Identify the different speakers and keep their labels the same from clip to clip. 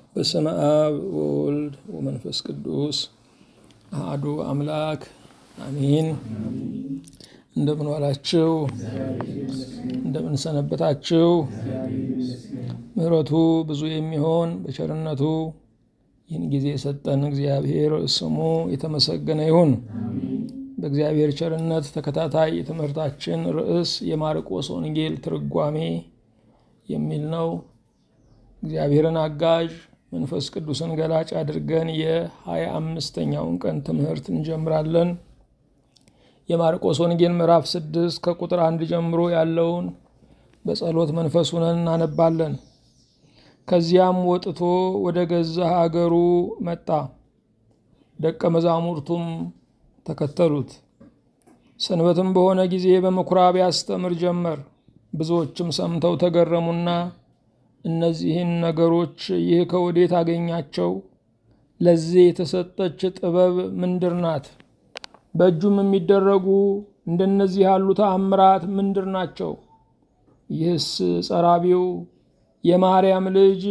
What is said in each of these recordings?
Speaker 1: በስመ አብ ወወልድ ወመንፈስ ቅዱስ አሐዱ አምላክ አሚን። እንደምን ዋላችሁ? እንደምን ሰነበታችሁ? ምሕረቱ ብዙ የሚሆን በቸርነቱ ይህን ጊዜ የሰጠን እግዚአብሔር ስሙ የተመሰገነ ይሁን። በእግዚአብሔር ቸርነት ተከታታይ የትምህርታችን ርዕስ የማርቆስ ወንጌል ትርጓሜ የሚል ነው። እግዚአብሔርን አጋዥ መንፈስ ቅዱስን ገላጭ አድርገን የሀያ አምስተኛውን ቀን ትምህርት እንጀምራለን። የማርቆስ ወንጌል ምዕራፍ ስድስት ከቁጥር አንድ ጀምሮ ያለውን በጸሎት መንፈስ ሆነን እናነባለን። ከዚያም ወጥቶ ወደ ገዛ ሀገሩ መጣ፣ ደቀ መዛሙርቱም ተከተሉት። ሰንበትም በሆነ ጊዜ በምኩራብ ያስተምር ጀመር። ብዙዎችም ሰምተው ተገረሙና እነዚህን ነገሮች ይህ ከወዴት አገኛቸው? ለዚህ የተሰጠች ጥበብ ምንድር ናት? በእጁም የሚደረጉ እንደነዚህ ያሉ ተአምራት ምንድር ናቸው? ይህስ ጸራቢው የማርያም ልጅ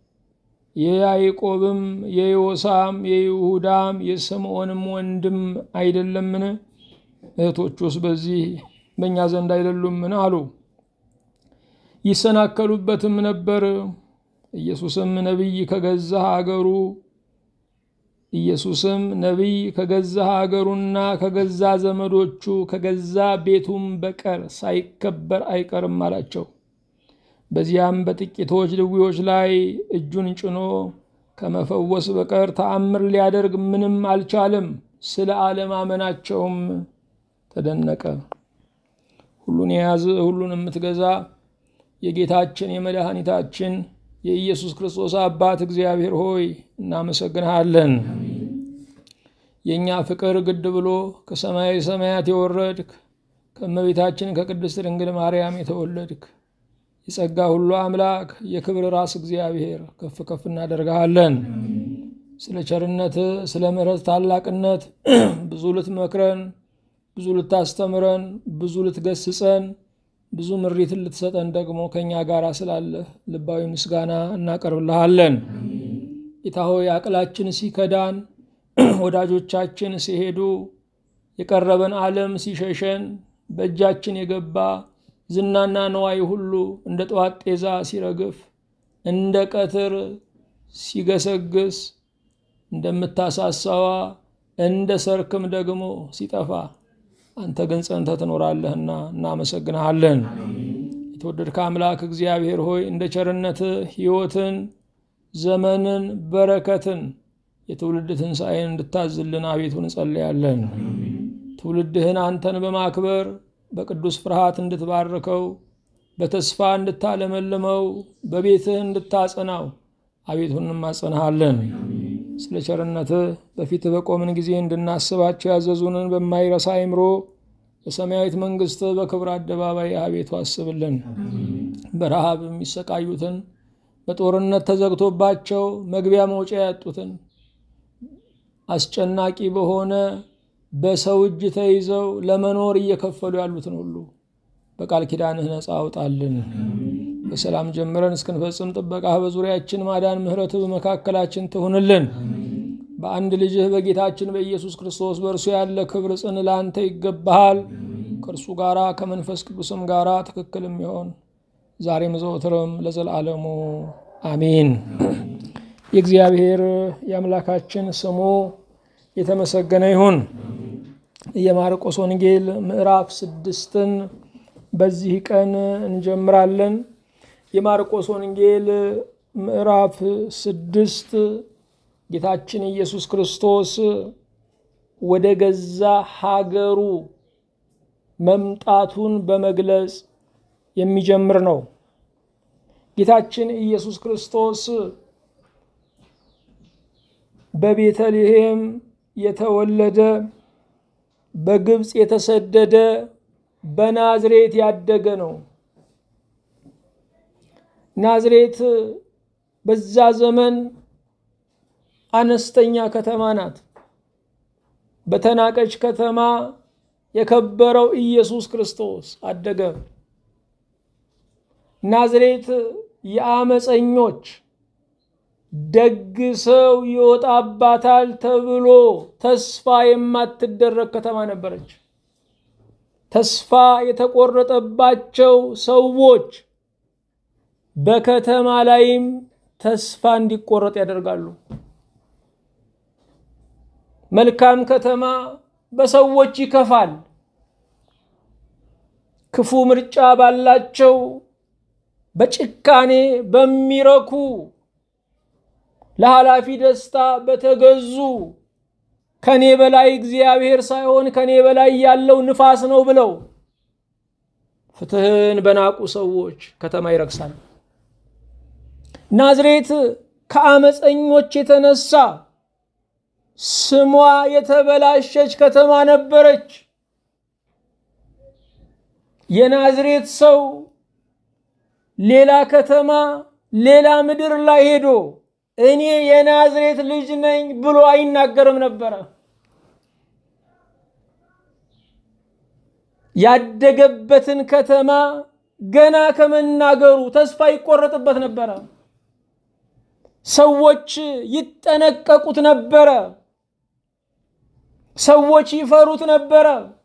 Speaker 1: የያዕቆብም የዮሳም የይሁዳም የስምዖንም ወንድም አይደለምን? እህቶቹስ በዚህ በእኛ ዘንድ አይደሉምን? አሉ። ይሰናከሉበትም ነበር። ኢየሱስም ነቢይ ከገዛ ሀገሩ ኢየሱስም ነቢይ ከገዛ ሀገሩና ከገዛ ዘመዶቹ ከገዛ ቤቱም በቀር ሳይከበር አይቀርም አላቸው። በዚያም በጥቂቶች ድውዮች ላይ እጁን ጭኖ ከመፈወስ በቀር ተአምር ሊያደርግ ምንም አልቻለም። ስለ አለማመናቸውም ተደነቀ። ሁሉን የያዝ ሁሉን የምትገዛ የጌታችን የመድኃኒታችን የኢየሱስ ክርስቶስ አባት እግዚአብሔር ሆይ እናመሰግንሃለን። የእኛ ፍቅር ግድ ብሎ ከሰማያዊ ሰማያት የወረድክ ከእመቤታችን ከቅድስት ድንግል ማርያም የተወለድክ የጸጋ ሁሉ አምላክ የክብር ራስ እግዚአብሔር ከፍ ከፍ እናደርግሃለን። ስለ ቸርነት፣ ስለ ምሕረት ታላቅነት ብዙ ልትመክረን፣ ብዙ ልታስተምረን፣ ብዙ ልትገስጸን ብዙ ምሪትን ልትሰጠን ደግሞ ከእኛ ጋር ስላለህ ልባዊ ምስጋና እናቀርብልሃለን። ጌታ ሆይ አቅላችን ሲከዳን፣ ወዳጆቻችን ሲሄዱ፣ የቀረበን ዓለም ሲሸሸን፣ በእጃችን የገባ ዝናና ነዋይ ሁሉ እንደ ጠዋት ጤዛ ሲረግፍ፣ እንደ ቀትር ሲገሰግስ፣ እንደምታሳሳዋ እንደ ሰርክም ደግሞ ሲጠፋ አንተ ግን ጸንተህ ትኖራለህና እናመሰግንሃለን። የተወደድከ አምላክ እግዚአብሔር ሆይ እንደ ቸርነትህ ሕይወትን፣ ዘመንን፣ በረከትን የትውልድ ትንሣኤን እንድታዝልን አቤቱ እንጸለያለን። ትውልድህን አንተን በማክበር በቅዱስ ፍርሃት እንድትባርከው፣ በተስፋ እንድታለመልመው፣ በቤትህ እንድታጸናው አቤቱ እንማጸንሃለን። ስለ ቸርነትህ በፊትህ በቆምን ጊዜ እንድናስባቸው ያዘዙንን በማይረሳ አይምሮ በሰማያዊት መንግሥትህ በክብር አደባባይ አቤቱ አስብልን። በረሃብ የሚሰቃዩትን፣ በጦርነት ተዘግቶባቸው መግቢያ መውጫ ያጡትን፣ አስጨናቂ በሆነ በሰው እጅ ተይዘው ለመኖር እየከፈሉ ያሉትን ሁሉ በቃል ኪዳንህ ነፃ አውጣልን። በሰላም ጀምረን እስክንፈጽም ጥበቃህ በዙሪያችን ማዳን፣ ምሕረትህ በመካከላችን ትሁንልን። በአንድ ልጅህ በጌታችን በኢየሱስ ክርስቶስ በእርሱ ያለ ክብር ጽን ለአንተ ይገባሃል። ከእርሱ ጋራ ከመንፈስ ቅዱስም ጋራ ትክክል የሚሆን ዛሬም ዘወትርም ለዘላለሙ አሚን። የእግዚአብሔር የአምላካችን ስሙ የተመሰገነ ይሁን። የማርቆስ ወንጌል ምዕራፍ ስድስትን በዚህ ቀን እንጀምራለን። የማርቆስ ወንጌል ምዕራፍ ስድስት ጌታችን ኢየሱስ ክርስቶስ ወደ ገዛ ሀገሩ መምጣቱን በመግለጽ የሚጀምር ነው። ጌታችን ኢየሱስ ክርስቶስ በቤተልሔም የተወለደ በግብፅ የተሰደደ በናዝሬት ያደገ ነው። ናዝሬት በዛ ዘመን አነስተኛ ከተማ ናት። በተናቀች ከተማ የከበረው ኢየሱስ ክርስቶስ አደገ። ናዝሬት የአመፀኞች ደግ ሰው ይወጣባታል ተብሎ ተስፋ የማትደረግ ከተማ ነበረች። ተስፋ የተቆረጠባቸው ሰዎች በከተማ ላይም ተስፋ እንዲቆረጥ ያደርጋሉ። መልካም ከተማ በሰዎች ይከፋል። ክፉ ምርጫ ባላቸው በጭካኔ በሚረኩ ለኃላፊ ደስታ በተገዙ ከኔ በላይ እግዚአብሔር ሳይሆን ከኔ በላይ ያለው ንፋስ ነው ብለው ፍትህን በናቁ ሰዎች ከተማ ይረክሳል። ናዝሬት ከአመፀኞች የተነሳ ስሟ የተበላሸች ከተማ ነበረች። የናዝሬት ሰው ሌላ ከተማ ሌላ ምድር ላይ ሄዶ እኔ የናዝሬት ልጅ ነኝ ብሎ አይናገርም ነበረ። ያደገበትን ከተማ ገና ከመናገሩ ተስፋ ይቆረጥበት ነበረ። ሰዎች ይጠነቀቁት ነበረ። ሰዎች ይፈሩት ነበረ።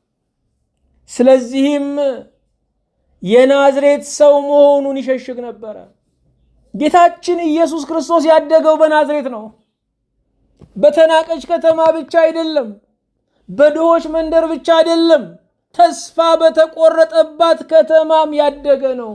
Speaker 1: ስለዚህም የናዝሬት ሰው መሆኑን ይሸሽግ ነበረ። ጌታችን ኢየሱስ ክርስቶስ ያደገው በናዝሬት ነው። በተናቀች ከተማ ብቻ አይደለም፣ በድሆች መንደር ብቻ አይደለም፣ ተስፋ በተቆረጠባት ከተማም ያደገ ነው።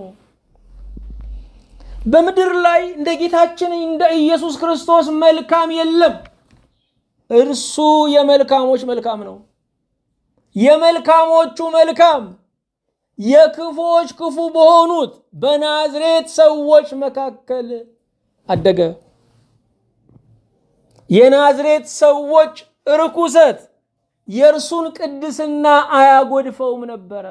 Speaker 1: በምድር ላይ እንደ ጌታችን እንደ ኢየሱስ ክርስቶስ መልካም የለም። እርሱ የመልካሞች መልካም ነው። የመልካሞቹ መልካም የክፉዎች ክፉ በሆኑት በናዝሬት ሰዎች መካከል አደገ። የናዝሬት ሰዎች ርኩሰት የእርሱን ቅድስና አያጎድፈውም ነበረ።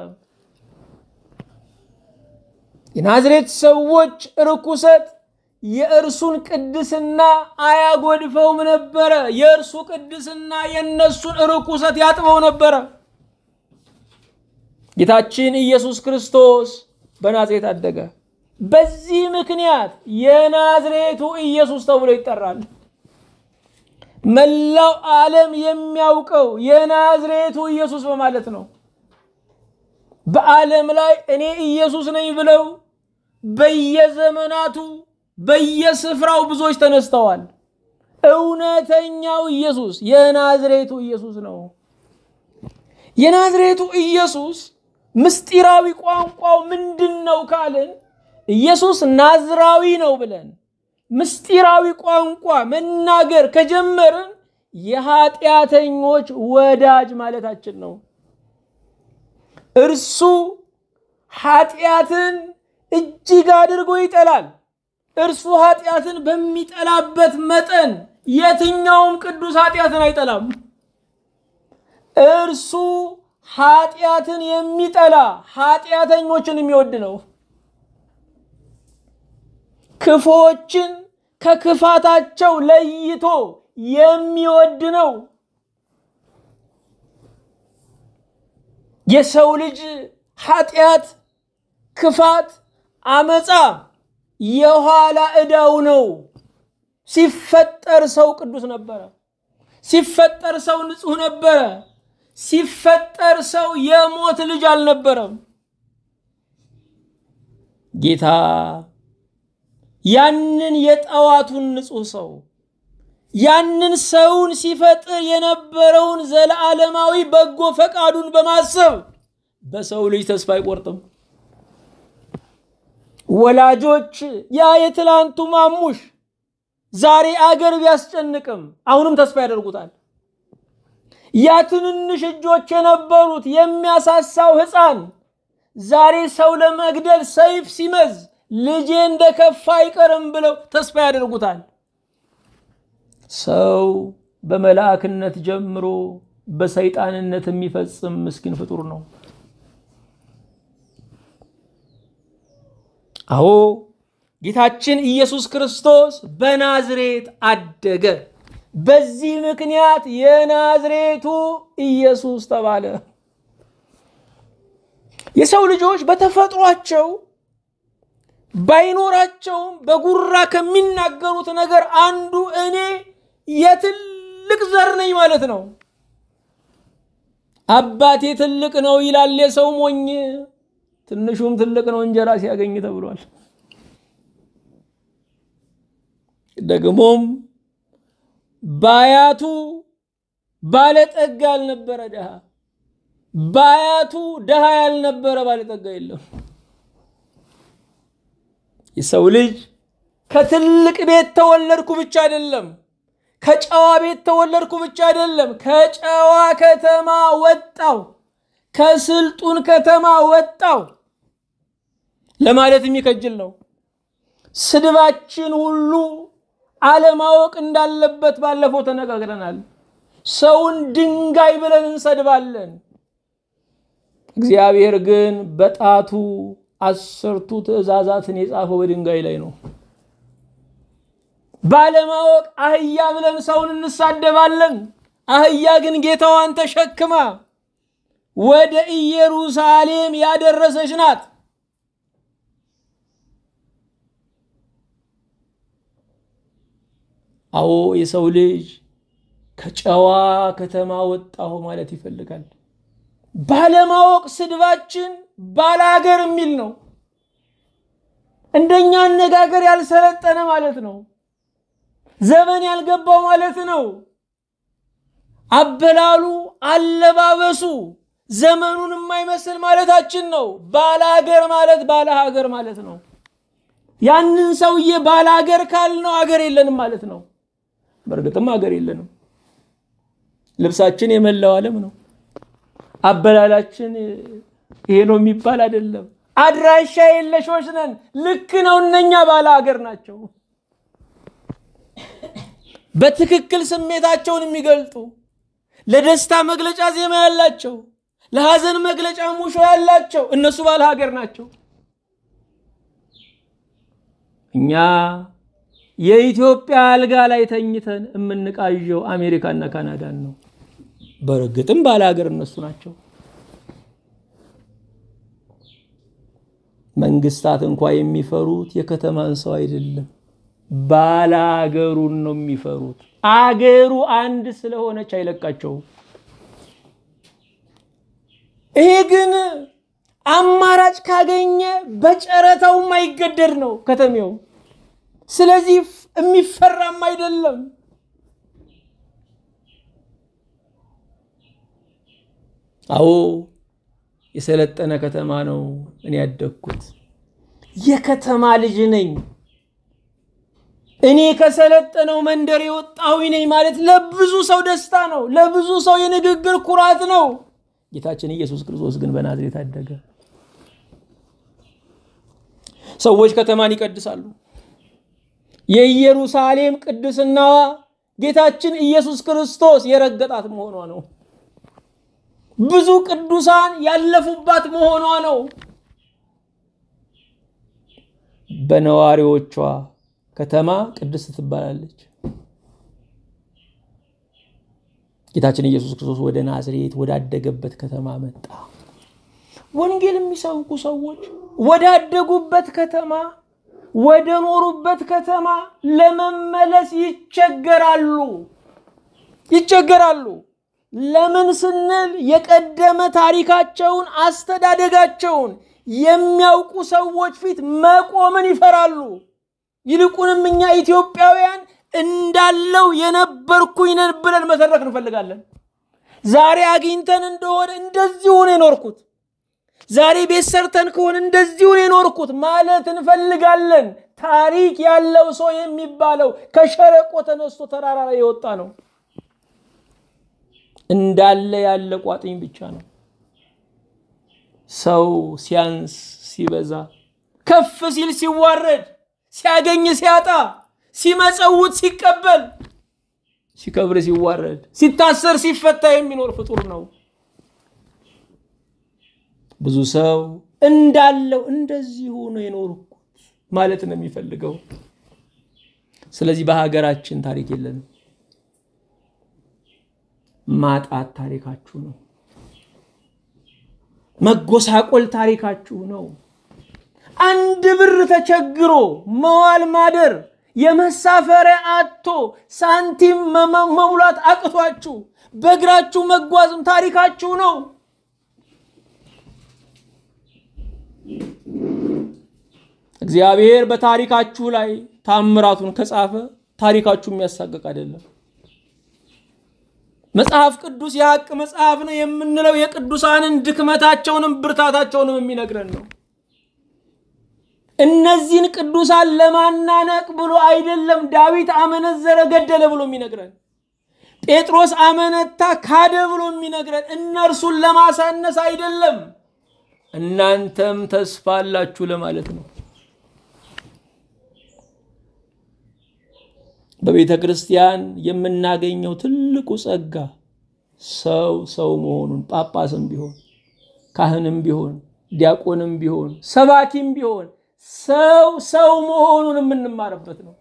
Speaker 1: የናዝሬት ሰዎች ርኩሰት የእርሱን ቅድስና አያጎድፈውም ነበረ። የእርሱ ቅድስና የእነሱን ርኩሰት ያጥበው ነበረ። ጌታችን ኢየሱስ ክርስቶስ በናዝሬት አደገ። በዚህ ምክንያት የናዝሬቱ ኢየሱስ ተብሎ ይጠራል። መላው ዓለም የሚያውቀው የናዝሬቱ ኢየሱስ በማለት ነው። በዓለም ላይ እኔ ኢየሱስ ነኝ ብለው በየዘመናቱ በየስፍራው ብዙዎች ተነስተዋል። እውነተኛው ኢየሱስ የናዝሬቱ ኢየሱስ ነው። የናዝሬቱ ኢየሱስ ምስጢራዊ ቋንቋው ምንድን ነው ካልን ኢየሱስ ናዝራዊ ነው ብለን ምስጢራዊ ቋንቋ መናገር ከጀመርን የኃጢአተኞች ወዳጅ ማለታችን ነው። እርሱ ኃጢአትን እጅግ አድርጎ ይጠላል። እርሱ ኃጢአትን በሚጠላበት መጠን የትኛውም ቅዱስ ኃጢአትን አይጠላም። እርሱ ኃጢአትን የሚጠላ ኃጢአተኞችን የሚወድ ነው። ክፎችን ከክፋታቸው ለይቶ የሚወድ ነው። የሰው ልጅ ኃጢአት፣ ክፋት፣ አመፃ የኋላ ዕዳው ነው። ሲፈጠር ሰው ቅዱስ ነበረ። ሲፈጠር ሰው ንጹሕ ነበረ። ሲፈጠር ሰው የሞት ልጅ አልነበረም። ጌታ ያንን የጠዋቱን ንጹሕ ሰው ያንን ሰውን ሲፈጥር የነበረውን ዘለዓለማዊ በጎ ፈቃዱን በማሰብ በሰው ልጅ ተስፋ አይቆርጥም። ወላጆች ያ የትላንቱ ማሙሽ ዛሬ አገር ቢያስጨንቅም አሁንም ተስፋ ያደርጉታል። ያ ትንንሽ እጆች የነበሩት የሚያሳሳው ሕፃን ዛሬ ሰው ለመግደል ሰይፍ ሲመዝ ልጄ እንደከፋ አይቀርም ብለው ተስፋ ያደርጉታል። ሰው በመላእክነት ጀምሮ በሰይጣንነት የሚፈጽም ምስኪን ፍጡር ነው። አዎ ጌታችን ኢየሱስ ክርስቶስ በናዝሬት አደገ። በዚህ ምክንያት የናዝሬቱ ኢየሱስ ተባለ። የሰው ልጆች በተፈጥሯቸው ባይኖራቸውም በጉራ ከሚናገሩት ነገር አንዱ እኔ የትልቅ ዘር ነኝ ማለት ነው። አባቴ ትልቅ ነው ይላል የሰው ሞኝ፣ ትንሹም ትልቅ ነው እንጀራ ሲያገኝ ተብሏል። ደግሞም ባያቱ ባለጠጋ ያልነበረ ድሃ፣ ባያቱ ድሃ ያልነበረ ባለጠጋ የለም። የሰው ልጅ ከትልቅ ቤት ተወለድኩ ብቻ አይደለም፣ ከጨዋ ቤት ተወለድኩ ብቻ አይደለም፣ ከጨዋ ከተማ ወጣው፣ ከስልጡን ከተማ ወጣው ለማለት የሚከጅል ነው። ስድባችን ሁሉ አለማወቅ እንዳለበት ባለፈው ተነጋግረናል። ሰውን ድንጋይ ብለን እንሰድባለን። እግዚአብሔር ግን በጣቱ አስርቱ ትእዛዛትን የጻፈው በድንጋይ ላይ ነው። ባለማወቅ አህያ ብለን ሰውን እንሳደባለን። አህያ ግን ጌታዋን ተሸክማ ወደ ኢየሩሳሌም ያደረሰች ናት። አዎ የሰው ልጅ ከጨዋ ከተማ ወጣሁ ማለት ይፈልጋል። ባለማወቅ ስድባችን ባላገር የሚል ነው። እንደኛ አነጋገር ያልሰለጠነ ማለት ነው። ዘመን ያልገባው ማለት ነው። አበላሉ፣ አለባበሱ ዘመኑን የማይመስል ማለታችን ነው። ባላገር ማለት ባለ ሀገር ማለት ነው። ያንን ሰውዬ ባላገር ካልነው አገር የለንም ማለት ነው። በእርግጥም ሀገር የለንም። ልብሳችን የመላው ዓለም ነው። አበላላችን ይሄ ነው የሚባል አይደለም። አድራሻ የለሾች ነን። ልክ ነው። እነኛ ባለ ሀገር ናቸው። በትክክል ስሜታቸውን የሚገልጡ ለደስታ መግለጫ ዜማ ያላቸው፣ ለሐዘን መግለጫ ሙሾ ያላቸው እነሱ ባለ ሀገር ናቸው። እኛ የኢትዮጵያ አልጋ ላይ ተኝተን የምንቃዠው አሜሪካና ካናዳን ነው። በእርግጥም ባለ ሀገር እነሱ ናቸው። መንግስታት እንኳ የሚፈሩት የከተማን ሰው አይደለም፣ ባለ አገሩን ነው የሚፈሩት። አገሩ አንድ ስለሆነች አይለቃቸውም። ይሄ ግን አማራጭ ካገኘ በጨረታው የማይገደድ ነው ከተሜው። ስለዚህ የሚፈራም አይደለም። አዎ የሰለጠነ ከተማ ነው እኔ ያደግኩት። የከተማ ልጅ ነኝ። እኔ ከሰለጠነው መንደር የወጣሁኝ ነኝ ማለት ለብዙ ሰው ደስታ ነው፣ ለብዙ ሰው የንግግር ኩራት ነው። ጌታችን ኢየሱስ ክርስቶስ ግን በናዝሬት አደገ። ሰዎች ከተማን ይቀድሳሉ። የኢየሩሳሌም ቅድስናዋ ጌታችን ኢየሱስ ክርስቶስ የረገጣት መሆኗ ነው። ብዙ ቅዱሳን ያለፉባት መሆኗ ነው። በነዋሪዎቿ ከተማ ቅድስት ትባላለች። ጌታችን ኢየሱስ ክርስቶስ ወደ ናዝሬት ወዳደገበት ከተማ መጣ። ወንጌል የሚሰብኩ ሰዎች ወዳደጉበት ከተማ ወደ ኖሩበት ከተማ ለመመለስ ይቸገራሉ ይቸገራሉ። ለምን ስንል የቀደመ ታሪካቸውን አስተዳደጋቸውን የሚያውቁ ሰዎች ፊት መቆምን ይፈራሉ። ይልቁንም እኛ ኢትዮጵያውያን እንዳለው የነበርኩኝ ነን ብለን መተረክ እንፈልጋለን። ዛሬ አግኝተን እንደሆነ እንደዚሁ ነው የኖርኩት፣ ዛሬ ቤት ሰርተን ከሆነ እንደዚሁ ነው የኖርኩት ማለት እንፈልጋለን። ታሪክ ያለው ሰው የሚባለው ከሸለቆ ተነስቶ ተራራ ላይ የወጣ ነው። እንዳለ ያለ ቋጥኝ ብቻ ነው። ሰው ሲያንስ ሲበዛ፣ ከፍ ሲል ሲዋረድ፣ ሲያገኝ ሲያጣ፣ ሲመጸውት ሲቀበል፣ ሲከብር ሲዋረድ፣ ሲታሰር ሲፈታ የሚኖር ፍጡር ነው። ብዙ ሰው እንዳለው እንደዚሁ ነው የኖርኩት ማለት ነው የሚፈልገው። ስለዚህ በሀገራችን ታሪክ የለንም። ማጣት ታሪካችሁ ነው። መጎሳቆል ታሪካችሁ ነው። አንድ ብር ተቸግሮ መዋል ማደር የመሳፈሪያ አቶ ሳንቲም መሙላት አቅቷችሁ በእግራችሁ መጓዝም ታሪካችሁ ነው። እግዚአብሔር በታሪካችሁ ላይ ታምራቱን ከጻፈ ታሪካችሁ የሚያሳቅቅ አይደለም። መጽሐፍ ቅዱስ የሐቅ መጽሐፍ ነው የምንለው የቅዱሳንን ድክመታቸውንም ብርታታቸውንም የሚነግረን ነው። እነዚህን ቅዱሳን ለማናነቅ ብሎ አይደለም ዳዊት አመነዘረ፣ ገደለ ብሎ የሚነግረን ጴጥሮስ አመነታ፣ ካደ ብሎ የሚነግረን እነርሱን ለማሳነስ አይደለም፣ እናንተም ተስፋ አላችሁ ለማለት ነው። በቤተ ክርስቲያን የምናገኘው ትልቁ ጸጋ ሰው ሰው መሆኑን ጳጳስም ቢሆን ካህንም ቢሆን ዲያቆንም ቢሆን ሰባኪም ቢሆን ሰው ሰው መሆኑን የምንማርበት ነው።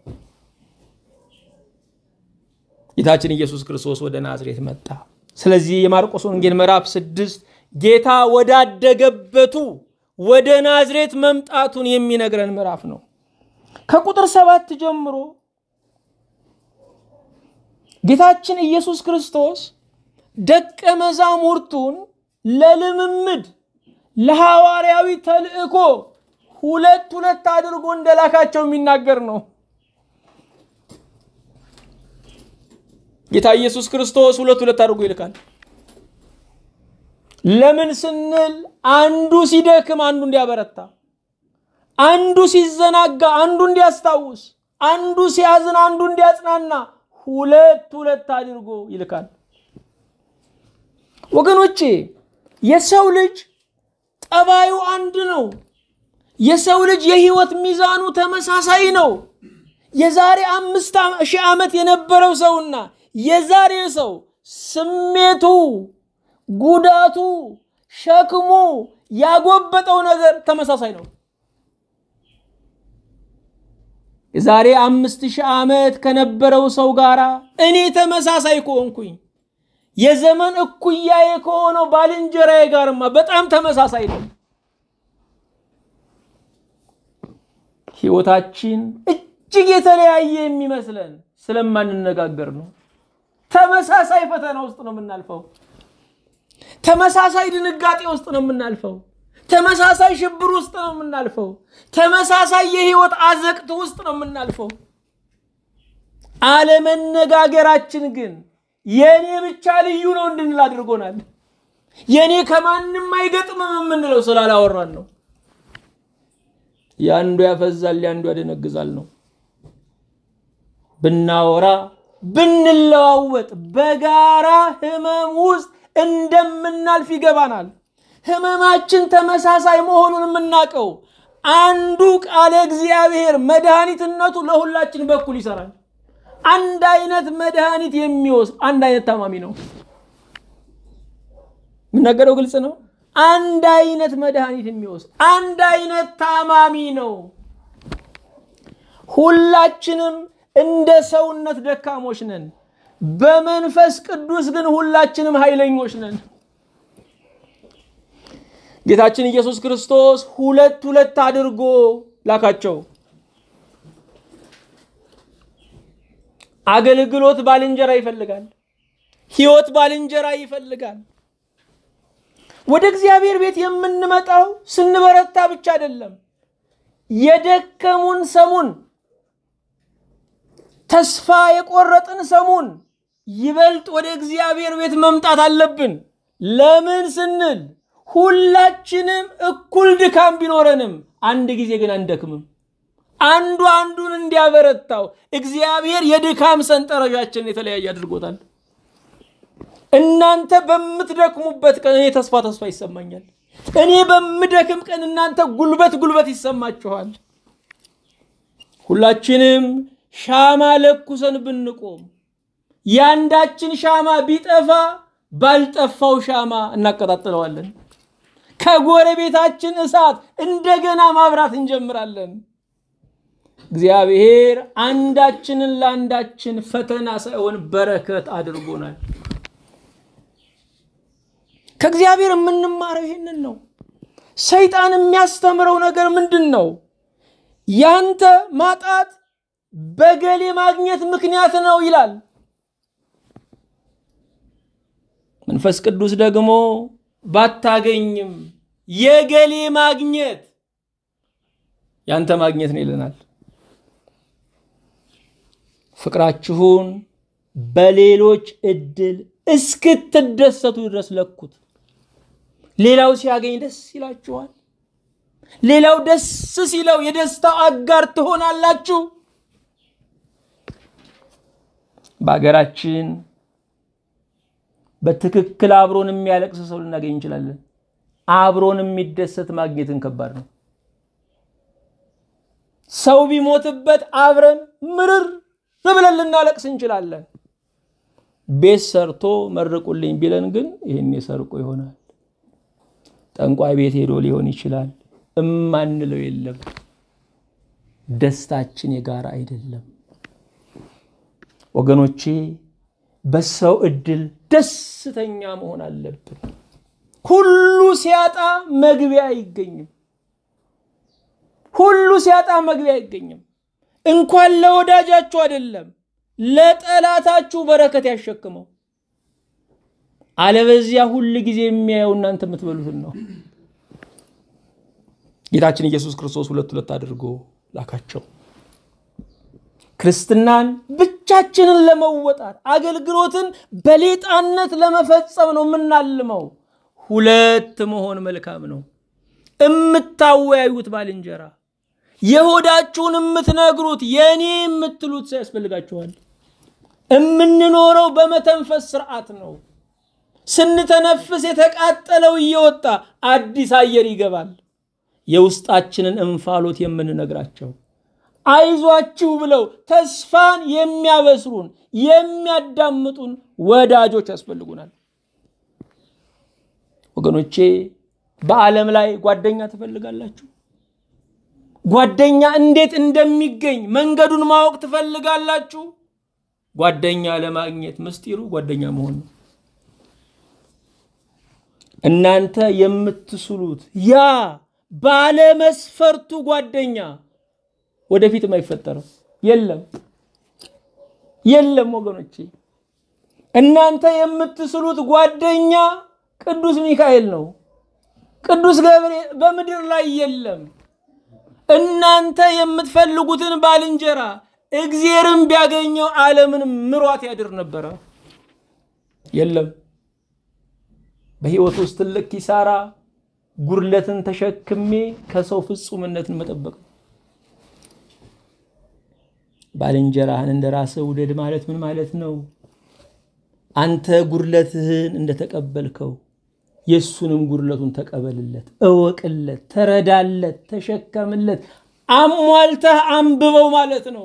Speaker 1: ጌታችን ኢየሱስ ክርስቶስ ወደ ናዝሬት መጣ። ስለዚህ የማርቆስ ወንጌል ምዕራፍ ስድስት ጌታ ወዳደገበቱ ወደ ናዝሬት መምጣቱን የሚነግረን ምዕራፍ ነው። ከቁጥር ሰባት ጀምሮ ጌታችን ኢየሱስ ክርስቶስ ደቀ መዛሙርቱን ለልምምድ ለሐዋርያዊ ተልእኮ ሁለት ሁለት አድርጎ እንደላካቸው የሚናገር ነው። ጌታ ኢየሱስ ክርስቶስ ሁለት ሁለት አድርጎ ይልካል። ለምን ስንል አንዱ ሲደክም አንዱ እንዲያበረታ፣ አንዱ ሲዘናጋ አንዱ እንዲያስታውስ፣ አንዱ ሲያዝን አንዱ እንዲያጽናና ሁለት ሁለት አድርጎ ይልካል። ወገኖቼ የሰው ልጅ ጠባዩ አንድ ነው። የሰው ልጅ የህይወት ሚዛኑ ተመሳሳይ ነው። የዛሬ አምስት ሺህ ዓመት የነበረው ሰውና የዛሬ ሰው ስሜቱ፣ ጉዳቱ፣ ሸክሙ፣ ያጎበጠው ነገር ተመሳሳይ ነው። የዛሬ አምስት ሺህ ዓመት ከነበረው ሰው ጋር እኔ ተመሳሳይ ከሆንኩኝ የዘመን እኩያዬ ከሆነው ባልንጀራዬ ጋርማ በጣም ተመሳሳይ ነው። ህይወታችን እጅግ የተለያየ የሚመስለን ስለማንነጋገር ነው። ተመሳሳይ ፈተና ውስጥ ነው የምናልፈው። ተመሳሳይ ድንጋጤ ውስጥ ነው የምናልፈው። ተመሳሳይ ሽብር ውስጥ ነው የምናልፈው። ተመሳሳይ የህይወት አዘቅት ውስጥ ነው የምናልፈው። አለመነጋገራችን ግን የእኔ ብቻ ልዩ ነው እንድንል አድርጎናል። የእኔ ከማንም አይገጥምም የምንለው ስላላወራን ነው። የአንዱ ያፈዛል፣ የአንዱ ያደነግዛል ነው። ብናወራ ብንለዋወጥ በጋራ ህመም ውስጥ እንደምናልፍ ይገባናል። ህመማችን ተመሳሳይ መሆኑን የምናውቀው አንዱ ቃለ እግዚአብሔር መድኃኒትነቱ ለሁላችን በኩል ይሰራል። አንድ አይነት መድኃኒት የሚወስድ አንድ አይነት ታማሚ ነው። የምናገረው ግልጽ ነው። አንድ አይነት መድኃኒት የሚወስድ አንድ አይነት ታማሚ ነው። ሁላችንም እንደ ሰውነት ደካሞች ነን። በመንፈስ ቅዱስ ግን ሁላችንም ኃይለኞች ነን። ጌታችን ኢየሱስ ክርስቶስ ሁለት ሁለት አድርጎ ላካቸው። አገልግሎት ባልንጀራ ይፈልጋል። ህይወት ባልንጀራ ይፈልጋል። ወደ እግዚአብሔር ቤት የምንመጣው ስንበረታ ብቻ አይደለም። የደከሙን ሰሙን፣ ተስፋ የቆረጥን ሰሙን ይበልጥ ወደ እግዚአብሔር ቤት መምጣት አለብን። ለምን ስንል ሁላችንም እኩል ድካም ቢኖረንም አንድ ጊዜ ግን አንደክምም። አንዱ አንዱን እንዲያበረታው እግዚአብሔር የድካም ሰንጠረዣችንን የተለያየ አድርጎታል። እናንተ በምትደክሙበት ቀን እኔ ተስፋ ተስፋ ይሰማኛል። እኔ በምደክም ቀን እናንተ ጉልበት ጉልበት ይሰማችኋል። ሁላችንም ሻማ ለኩሰን ብንቆም ያንዳችን ሻማ ቢጠፋ ባልጠፋው ሻማ እናቀጣጥለዋለን። ከጎረቤታችን እሳት እንደገና ማብራት እንጀምራለን። እግዚአብሔር አንዳችንን ለአንዳችን ፈተና ሳይሆን በረከት አድርጎናል። ከእግዚአብሔር የምንማረው ይህንን ነው። ሰይጣን የሚያስተምረው ነገር ምንድን ነው? ያንተ ማጣት በገሌ ማግኘት ምክንያት ነው ይላል። መንፈስ ቅዱስ ደግሞ ባታገኝም የገሌ ማግኘት ያንተ ማግኘት ነው ይለናል። ፍቅራችሁን በሌሎች እድል እስክትደሰቱ ድረስ ለኩት። ሌላው ሲያገኝ ደስ ይላችኋል። ሌላው ደስ ሲለው የደስታው አጋር ትሆናላችሁ። በሀገራችን በትክክል አብሮን የሚያለቅስ ሰው ልናገኝ እንችላለን። አብሮን የሚደሰት ማግኘትን ከባድ ነው። ሰው ቢሞትበት አብረን ምርር ብለን ልናለቅስ እንችላለን። ቤት ሰርቶ መርቁልኝ ቢለን ግን ይህን ሰርቆ ይሆናል። ጠንቋይ ቤት ሄዶ ሊሆን ይችላል። እማንለው የለም። ደስታችን የጋራ አይደለም ወገኖቼ። በሰው እድል ደስተኛ መሆን አለብን። ሁሉ ሲያጣ መግቢያ አይገኝም። ሁሉ ሲያጣ መግቢያ አይገኝም። እንኳን ለወዳጃችሁ አይደለም ለጠላታችሁ በረከት ያሸክመው። አለበዚያ ሁል ጊዜ የሚያየው እናንተ የምትበሉትን ነው። ጌታችን ኢየሱስ ክርስቶስ ሁለት ሁለት አድርጎ ላካቸው። ክርስትናን ብቻችንን ለመወጣት አገልግሎትን በሌጣነት ለመፈጸም ነው የምናልመው። ሁለት መሆን መልካም ነው። እምታወያዩት ባልንጀራ፣ የሆዳችሁን የምትነግሩት የእኔ የምትሉት ሰው ያስፈልጋችኋል። የምንኖረው በመተንፈስ ስርዓት ነው። ስንተነፍስ የተቃጠለው እየወጣ አዲስ አየር ይገባል። የውስጣችንን እንፋሎት የምንነግራቸው አይዟችሁ ብለው ተስፋን የሚያበስሩን የሚያዳምጡን ወዳጆች ያስፈልጉናል። ወገኖቼ በዓለም ላይ ጓደኛ ትፈልጋላችሁ? ጓደኛ እንዴት እንደሚገኝ መንገዱን ማወቅ ትፈልጋላችሁ? ጓደኛ ለማግኘት ምስጢሩ ጓደኛ መሆን ነው። እናንተ የምትስሉት ያ ባለመስፈርቱ ጓደኛ ወደፊትም አይፈጠርም። የለም የለም ወገኖቼ፣ እናንተ የምትስሉት ጓደኛ ቅዱስ ሚካኤል ነው። ቅዱስ ገብርኤል በምድር ላይ የለም። እናንተ የምትፈልጉትን ባልንጀራ እግዚአብሔርን ቢያገኘው ዓለምን ምሯት ያድር ነበረ። የለም። በሕይወት ውስጥ ትልቅ ኪሳራ ጉድለትን ተሸክሜ ከሰው ፍጹምነትን መጠበቅ ነው። ባልንጀራህን እንደ ራስህ ውደድ ማለት ምን ማለት ነው? አንተ ጉድለትህን እንደተቀበልከው የእሱንም ጉድለቱን ተቀበልለት፣ እወቅለት፣ ተረዳለት፣ ተሸከምለት፣ አሟልተህ አንብበው ማለት ነው።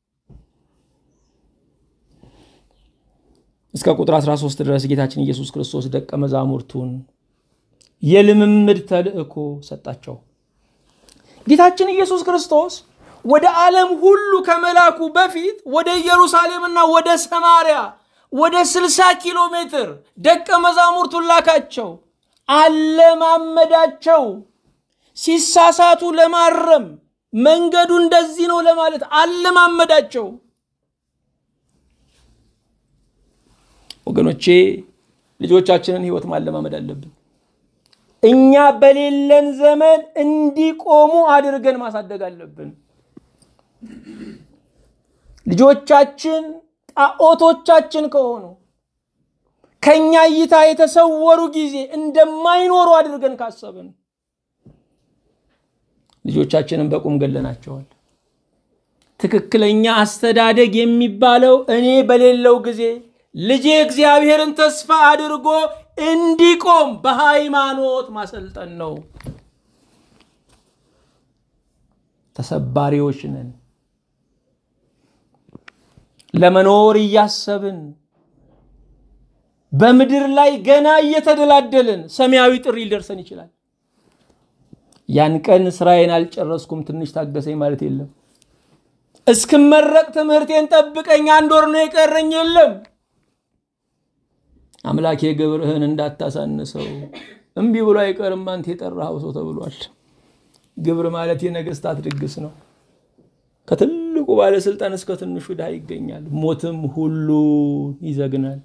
Speaker 1: እስከ ቁጥር 13 ድረስ ጌታችን ኢየሱስ ክርስቶስ ደቀ መዛሙርቱን የልምምድ ተልእኮ ሰጣቸው። ጌታችን ኢየሱስ ክርስቶስ ወደ ዓለም ሁሉ ከመላኩ በፊት ወደ ኢየሩሳሌምና ወደ ሰማርያ ወደ 60 ኪሎ ሜትር ደቀ መዛሙርቱን ላካቸው፣ አለማመዳቸው። ሲሳሳቱ ለማረም መንገዱ እንደዚህ ነው ለማለት አለማመዳቸው። ወገኖቼ ልጆቻችንን ሕይወት ማለማመድ አለብን። እኛ በሌለን ዘመን እንዲቆሙ አድርገን ማሳደግ አለብን። ልጆቻችን ጣዖቶቻችን ከሆኑ ከኛ እይታ የተሰወሩ ጊዜ እንደማይኖሩ አድርገን ካሰብን ልጆቻችንን በቁም ገለናቸዋል። ትክክለኛ አስተዳደግ የሚባለው እኔ በሌለው ጊዜ ልጄ እግዚአብሔርን ተስፋ አድርጎ እንዲቆም በሃይማኖት ማሰልጠን ነው። ተሰባሪዎች ነን። ለመኖር እያሰብን በምድር ላይ ገና እየተደላደልን ሰማያዊ ጥሪ ሊደርሰን ይችላል። ያን ቀን ስራዬን አልጨረስኩም ትንሽ ታገሰኝ ማለት የለም። እስክመረቅ ትምህርቴን ጠብቀኝ አንድ ወር ነው የቀረኝ የለም። አምላኬ ግብርህን እንዳታሳንሰው እምቢ ብሎ አይቀርም አንተ የጠራኸው ሰው ተብሏል። ግብር ማለት የነገስታት ድግስ ነው። ከትልቁ ባለስልጣን እስከ ትንሹ ድሃ ይገኛል። ሞትም ሁሉን ይዘግናል።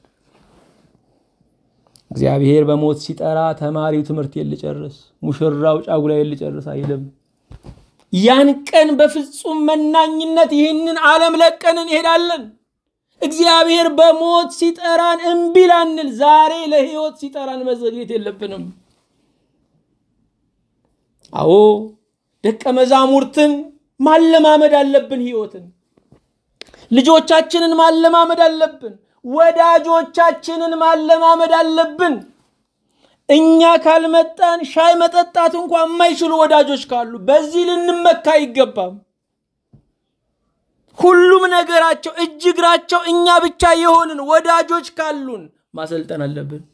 Speaker 1: እግዚአብሔር በሞት ሲጠራ ተማሪው ትምህርት ልጨርስ፣ ሙሽራው ጫጉላ ልጨርስ አይልም። ያን ቀን በፍጹም መናኝነት ይህንን ዓለም ለቀን እንሄዳለን። እግዚአብሔር በሞት ሲጠራን እምቢ ላንል፣ ዛሬ ለህይወት ሲጠራን መዘግየት የለብንም። አዎ ደቀ መዛሙርትን ማለማመድ አለብን። ህይወትን ልጆቻችንን ማለማመድ አለብን። ወዳጆቻችንን ማለማመድ አለብን። እኛ ካልመጣን ሻይ መጠጣት እንኳ የማይችሉ ወዳጆች ካሉ በዚህ ልንመካ አይገባም። ሁሉም ነገራቸው እጅ እግራቸው እኛ ብቻ የሆንን ወዳጆች ካሉን ማሰልጠን አለብን።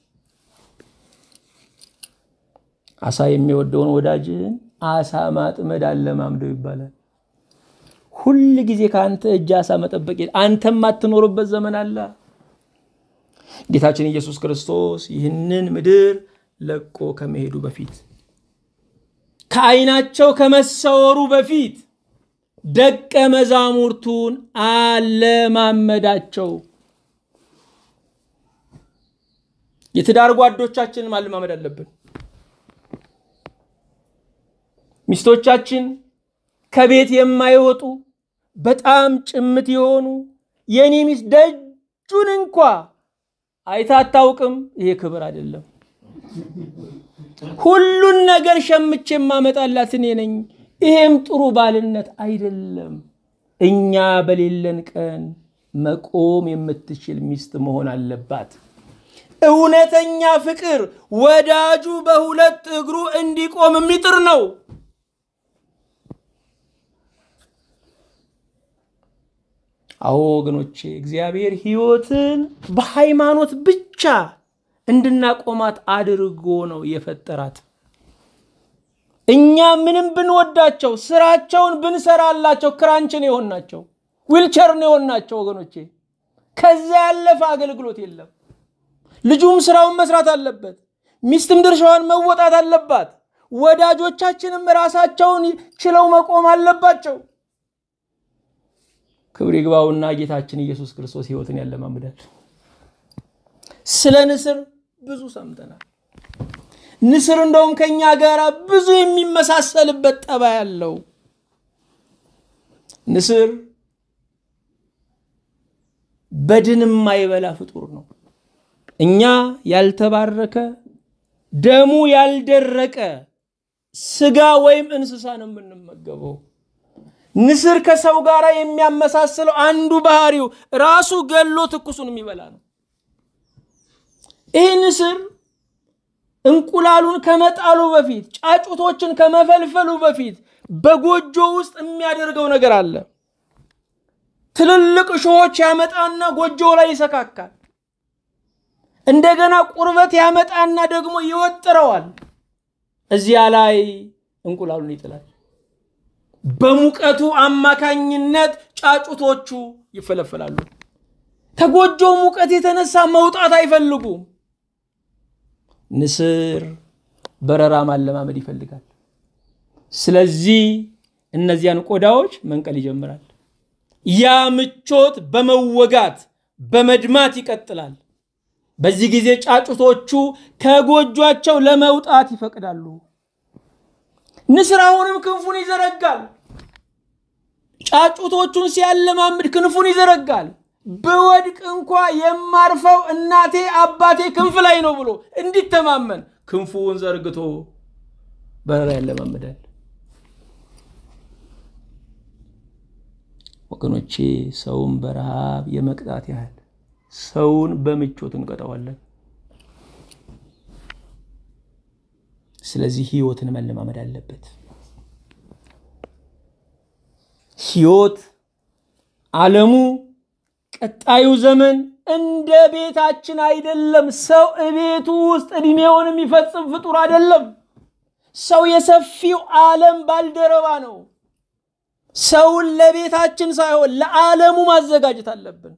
Speaker 1: አሳ የሚወደውን ወዳጅህን አሳ ማጥመድ አለማምደው ይባላል። ሁል ጊዜ ከአንተ እጅ አሳ መጠበቅ አንተ የማትኖርበት ዘመን አለ። ጌታችን ኢየሱስ ክርስቶስ ይህንን ምድር ለቆ ከመሄዱ በፊት ከዓይናቸው ከመሰወሩ በፊት ደቀ መዛሙርቱን አለማመዳቸው። የትዳር ጓዶቻችንን ማለማመድ አለብን። ሚስቶቻችን ከቤት የማይወጡ በጣም ጭምት የሆኑ የኔ ሚስት ደጁን እንኳ አይታ አታውቅም። ይሄ ክብር አይደለም። ሁሉን ነገር ሸምቼ የማመጣላት እኔ ነኝ። ይሄም ጥሩ ባልነት አይደለም። እኛ በሌለን ቀን መቆም የምትችል ሚስት መሆን አለባት። እውነተኛ ፍቅር ወዳጁ በሁለት እግሩ እንዲቆም የሚጥር ነው። አዎ ወገኖቼ፣ እግዚአብሔር ሕይወትን በሃይማኖት ብቻ እንድናቆማት አድርጎ ነው የፈጠራት። እኛ ምንም ብንወዳቸው ስራቸውን ብንሰራላቸው ክራንችን የሆናቸው ዊልቸርን የሆናቸው ወገኖቼ፣ ከዚያ ያለፈ አገልግሎት የለም። ልጁም ስራውን መስራት አለበት፣ ሚስትም ድርሻዋን መወጣት አለባት። ወዳጆቻችንም ራሳቸውን ችለው መቆም አለባቸው። ክብር ይግባውና ጌታችን ኢየሱስ ክርስቶስ ሕይወትን ያለማምዳል። ስለ ንስር ብዙ ሰምተናል። ንስር እንደውም ከኛ ጋር ብዙ የሚመሳሰልበት ጠባይ ያለው ንስር በድን የማይበላ ፍጡር ነው። እኛ ያልተባረከ ደሙ ያልደረቀ ስጋ ወይም እንስሳ ነው የምንመገበው። ንስር ከሰው ጋር የሚያመሳስለው አንዱ ባህሪው ራሱ ገሎ ትኩሱን የሚበላ ነው። ይህ ንስር እንቁላሉን ከመጣሉ በፊት ጫጩቶችን ከመፈልፈሉ በፊት በጎጆ ውስጥ የሚያደርገው ነገር አለ። ትልልቅ እሾሆች ያመጣና ጎጆ ላይ ይሰካካል። እንደገና ቁርበት ያመጣና ደግሞ ይወጥረዋል። እዚያ ላይ እንቁላሉን ይጥላል። በሙቀቱ አማካኝነት ጫጩቶቹ ይፈለፈላሉ። ከጎጆው ሙቀት የተነሳ መውጣት አይፈልጉም። ንስር በረራ ማለማመድ ይፈልጋል። ስለዚህ እነዚያን ቆዳዎች መንቀል ይጀምራል። ያ ምቾት በመወጋት በመድማት ይቀጥላል። በዚህ ጊዜ ጫጩቶቹ ከጎጇቸው ለመውጣት ይፈቅዳሉ። ንስር አሁንም ክንፉን ይዘረጋል። ጫጩቶቹን ሲያለማምድ ክንፉን ይዘረጋል። ብወድቅ እንኳ የማርፈው እናቴ አባቴ ክንፍ ላይ ነው ብሎ እንዲተማመን ክንፉን ዘርግቶ በረራ ያለማምዳል። ወገኖቼ ሰውን በረሃብ የመቅጣት ያህል ሰውን በምቾት እንቀጠዋለን። ስለዚህ ህይወትን መለማመድ አለበት። ህይወት ዓለሙ ቀጣዩ ዘመን እንደ ቤታችን አይደለም። ሰው እቤቱ ውስጥ እድሜውን የሚፈጽም ፍጡር አይደለም። ሰው የሰፊው ዓለም ባልደረባ ነው። ሰውን ለቤታችን ሳይሆን ለዓለሙ ማዘጋጀት አለብን።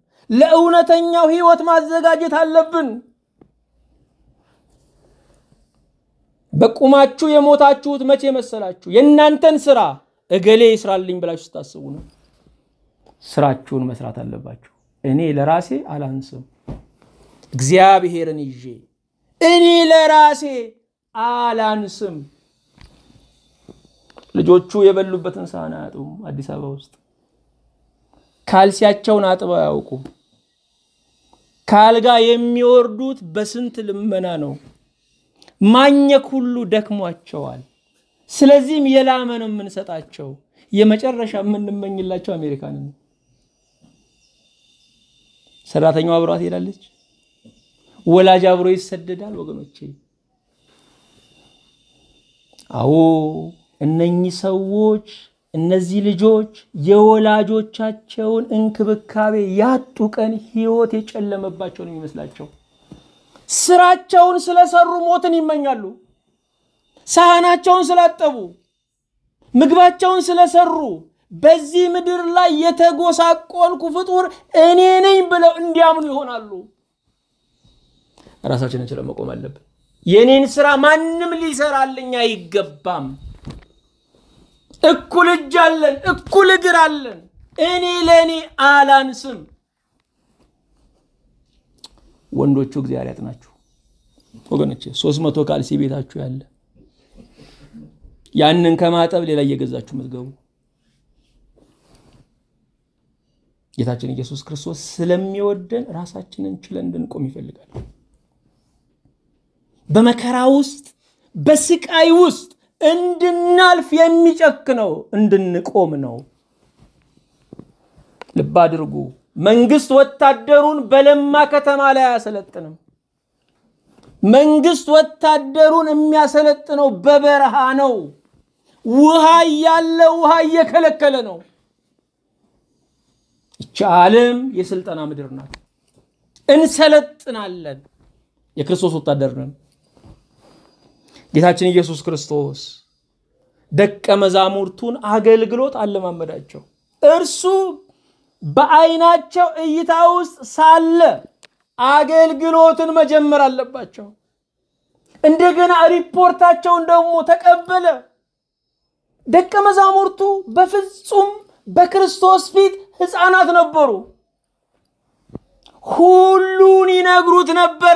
Speaker 1: ለእውነተኛው ህይወት ማዘጋጀት አለብን። በቁማችሁ የሞታችሁት መቼ መሰላችሁ? የእናንተን ስራ እገሌ ይስራልኝ ብላችሁ ስታስቡ ነው። ስራችሁን መስራት አለባችሁ። እኔ ለራሴ አላንስም፣ እግዚአብሔርን ይዤ እኔ ለራሴ አላንስም። ልጆቹ የበሉበትን ሳህን አያጡም። አዲስ አበባ ውስጥ ካልሲያቸውን አጥበው አያውቁም። ከአልጋ የሚወርዱት በስንት ልመና ነው። ማኘክ ሁሉ ደክሟቸዋል። ስለዚህም የላመ ነው የምንሰጣቸው። የመጨረሻ የምንመኝላቸው አሜሪካንን ነው። ሰራተኛው አብሯት ሄዳለች። ወላጅ አብሮ ይሰደዳል። ወገኖቼ አዎ እነኚህ ሰዎች እነዚህ ልጆች የወላጆቻቸውን እንክብካቤ ያጡ ቀን ህይወት የጨለመባቸው ነው የሚመስላቸው። ስራቸውን ስለሰሩ ሞትን ይመኛሉ። ሳህናቸውን ስላጠቡ፣ ምግባቸውን ስለሰሩ በዚህ ምድር ላይ የተጎሳቆልኩ ፍጡር እኔ ነኝ ብለው እንዲያምኑ ይሆናሉ። ራሳችንን ችለን መቆም አለብን። የኔን ስራ ማንም ሊሰራልኝ አይገባም። እኩል እጅ አለን፣ እኩል እግር አለን። እኔ ለእኔ አላንስም። ወንዶቹ እግዚአብሔር ያጥናችሁ ወገኖች። ሶስት መቶ ካልሲ ቤታችሁ ያለ ያንን ከማጠብ ሌላ እየገዛችሁ የምትገቡ ጌታችን ኢየሱስ ክርስቶስ ስለሚወደን ራሳችንን ችለን እንድንቆም ይፈልጋል። በመከራ ውስጥ በስቃይ ውስጥ እንድናልፍ የሚጨክነው እንድንቆም ነው። ልብ አድርጉ። መንግስት ወታደሩን በለማ ከተማ ላይ አያሰለጥንም። መንግስት ወታደሩን የሚያሰለጥነው በበረሃ ነው። ውሃ እያለ ውሃ እየከለከለ ነው። ይቺ ዓለም የስልጠና ምድር ናት። እንሰለጥናለን። የክርስቶስ ወታደር ነን። ጌታችን ኢየሱስ ክርስቶስ ደቀ መዛሙርቱን አገልግሎት አለማመዳቸው። እርሱ በዓይናቸው እይታ ውስጥ ሳለ አገልግሎትን መጀመር አለባቸው። እንደገና ሪፖርታቸውን ደግሞ ተቀበለ። ደቀ መዛሙርቱ በፍጹም በክርስቶስ ፊት ሕፃናት ነበሩ። ሁሉን ይነግሩት ነበረ።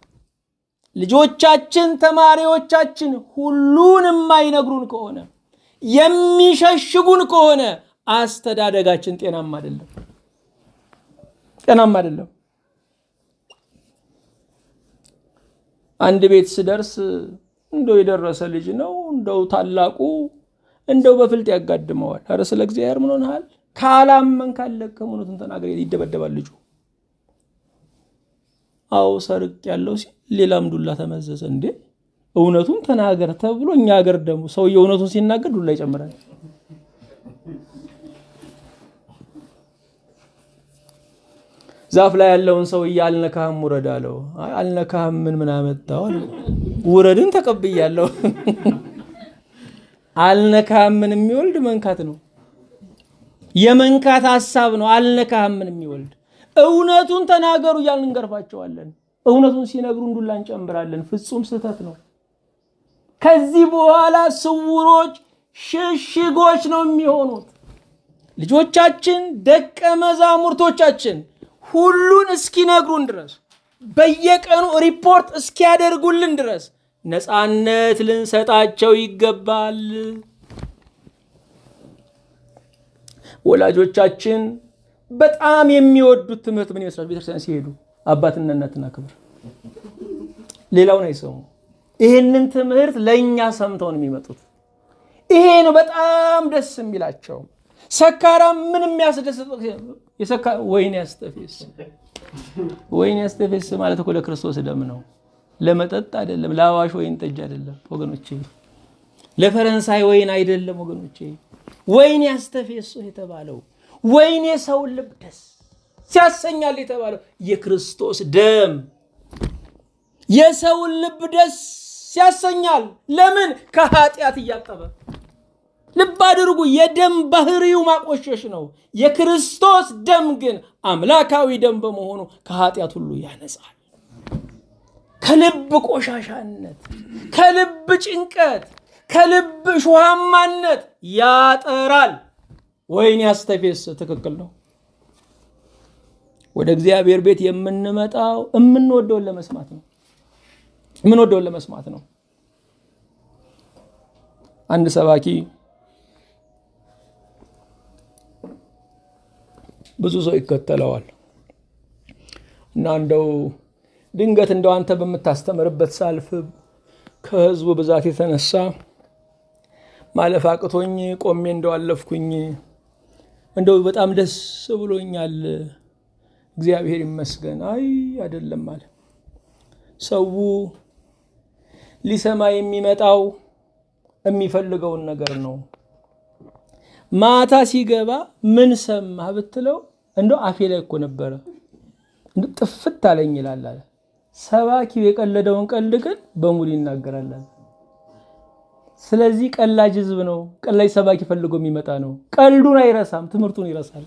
Speaker 1: ልጆቻችን፣ ተማሪዎቻችን ሁሉን የማይነግሩን ከሆነ የሚሸሽጉን ከሆነ አስተዳደጋችን ጤናማ አይደለም፣ ጤናማ አይደለም። አንድ ቤት ስደርስ እንደው የደረሰ ልጅ ነው እንደው ታላቁ እንደው በፍልጥ ያጋድመዋል። ኧረ ስለ እግዚአብሔር ምን ሆነሃል? ካላመን ካለቅህ እውነቱን ተናገር። ይደበደባል ልጁ። አዎ ሰርቅ ያለው ሲል ሌላም ዱላ ተመዘዘ። እንዴ እውነቱን ተናገር ተብሎ እኛ ሀገር ደግሞ ሰውዬው እውነቱን ሲናገር ዱላ ይጨምራል። ዛፍ ላይ ያለውን ሰውዬ አልነካህም ውረድ አለው። አይ አልነካህም ምን ምን አመጣው አለው። ውረድን ተቀብያለሁ። አልነካህም ምን የሚወልድ መንካት ነው። የመንካት ሀሳብ ነው። አልነካህም ምን የሚወልድ እውነቱን ተናገሩ እያልን እንገርፋቸዋለን። እውነቱን ሲነግሩን ዱላ እንጨምራለን። ፍጹም ስህተት ነው። ከዚህ በኋላ ስውሮች ሽሽጎች ነው የሚሆኑት። ልጆቻችን ደቀ መዛሙርቶቻችን ሁሉን እስኪነግሩን ድረስ በየቀኑ ሪፖርት እስኪያደርጉልን ድረስ ነፃነት ልንሰጣቸው ይገባል። ወላጆቻችን በጣም የሚወዱት ትምህርት ምን ይመስላል? ቤተክርስቲያን ሲሄዱ አባትና እናትና ክብር፣ ሌላውን አይሰሙ። ይህንን ትምህርት ለእኛ ሰምተው ነው የሚመጡት። ይሄ ነው በጣም ደስ የሚላቸው። ሰካራም ምን የሚያስደስት ወይን ያስተፌስ ወይን ያስተፌስ ማለት እኮ ለክርስቶስ ደም ነው፣ ለመጠጥ አይደለም። ለአዋሽ ወይን ጠጅ አይደለም ወገኖቼ፣ ለፈረንሳይ ወይን አይደለም ወገኖቼ። ወይን ያስተፌስ የተባለው ወይን የሰውን ልብ ደስ ሲያሰኛል የተባለው የክርስቶስ ደም የሰውን ልብ ደስ ያሰኛል። ለምን? ከኃጢአት እያጠበ ልብ አድርጉ። የደም ባህሪው ማቆሸሽ ነው። የክርስቶስ ደም ግን አምላካዊ ደም በመሆኑ ከኃጢአት ሁሉ ያነጻል። ከልብ ቆሻሻነት፣ ከልብ ጭንቀት፣ ከልብ ሹሃማነት ያጠራል። ወይን ያስተፌስ ትክክል ነው። ወደ እግዚአብሔር ቤት የምንመጣው የምንወደውን ለመስማት ነው። የምንወደውን ለመስማት ነው። አንድ ሰባኪ ብዙ ሰው ይከተለዋል እና እንደው ድንገት እንደው አንተ በምታስተምርበት ሳልፍ ከህዝቡ ብዛት የተነሳ ማለፍ አቅቶኝ ቆሜ እንደው አለፍኩኝ። እንደው በጣም ደስ ብሎኛል፣ እግዚአብሔር ይመስገን። አይ አይደለም አለ። ሰው ሊሰማ የሚመጣው የሚፈልገውን ነገር ነው። ማታ ሲገባ ምን ሰማህ ብትለው እንደው አፌ ላይ እኮ ነበረ ጥፍት አለኝ ይላል አለ። ሰባኪው የቀለደውን ቀልድ ግን በሙሉ ይናገራል። ስለዚህ ቀላጅ ህዝብ ነው። ቀላጅ ሰባኪ ፈልጎ የሚመጣ ነው። ቀልዱን አይረሳም፣ ትምህርቱን ይረሳል።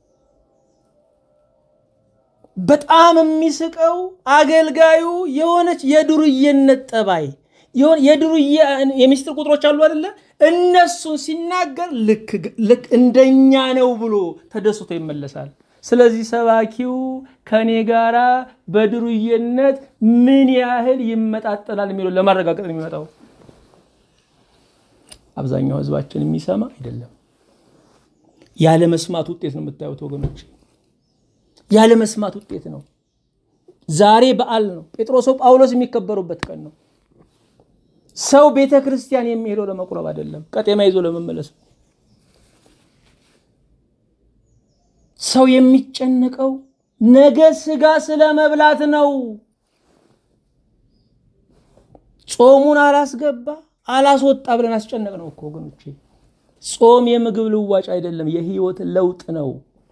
Speaker 1: በጣም የሚስቀው አገልጋዩ የሆነች የዱርዬነት ጠባይ የዱርዬ የሚስጥር ቁጥሮች አሉ አይደለ? እነሱን ሲናገር ልክ እንደኛ ነው ብሎ ተደስቶ ይመለሳል። ስለዚህ ሰባኪው ከኔ ጋራ በዱርዬነት ምን ያህል ይመጣጠናል የሚለው ለማረጋገጥ ነው የሚመጣው። አብዛኛው ህዝባችን የሚሰማ አይደለም። ያለ መስማት ውጤት ነው የምታዩት ወገኖች፣ ያለ መስማት ውጤት ነው። ዛሬ በዓል ነው። ጴጥሮስ ጳውሎስ የሚከበሩበት ቀን ነው። ሰው ቤተ ክርስቲያን የሚሄደው ለመቁረብ አይደለም፣ ቀጤማ ይዞ ለመመለስ ነው። ሰው የሚጨነቀው ነገ ስጋ ስለ መብላት ነው። ጾሙን አላስገባ አላስወጣ ብለን አስጨነቅ ነው እኮ ወገኖቼ። ጾም የምግብ ልዋጭ አይደለም፣ የህይወት ለውጥ ነው።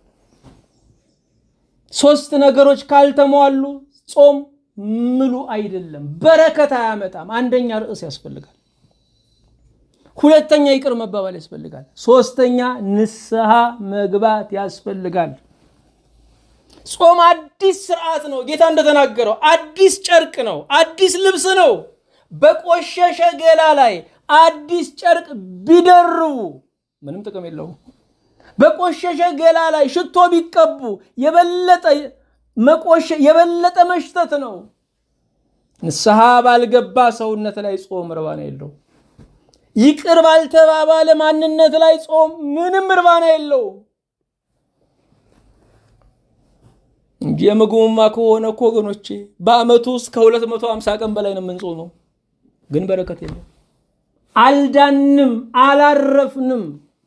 Speaker 1: ሶስት ነገሮች ካልተሟሉ ጾም ምሉ አይደለም፣ በረከት አያመጣም። አንደኛ ርዕስ ያስፈልጋል፣ ሁለተኛ ይቅር መባባል ያስፈልጋል፣ ሶስተኛ ንስሐ መግባት ያስፈልጋል። ጾም አዲስ ስርዓት ነው። ጌታ እንደተናገረው አዲስ ጨርቅ ነው፣ አዲስ ልብስ ነው። በቆሸሸ ገላ ላይ አዲስ ጨርቅ ቢደርቡ ምንም ጥቅም የለውም። በቆሸሸ ገላ ላይ ሽቶ ቢቀቡ የበለጠ መቆሸ የበለጠ መሽተት ነው። ንስሐ ባልገባ ሰውነት ላይ ጾም እርባና የለው። ይቅር ባልተባባለ ማንነት ላይ ጾም ምንም እርባና የለው እንጂ የምግቡማ ከሆነ እኮ ወገኖቼ በአመቱ ውስጥ ከ250 ቀን በላይ ነው የምንጾመው፣ ግን በረከት የለም። አልዳንም፣ አላረፍንም።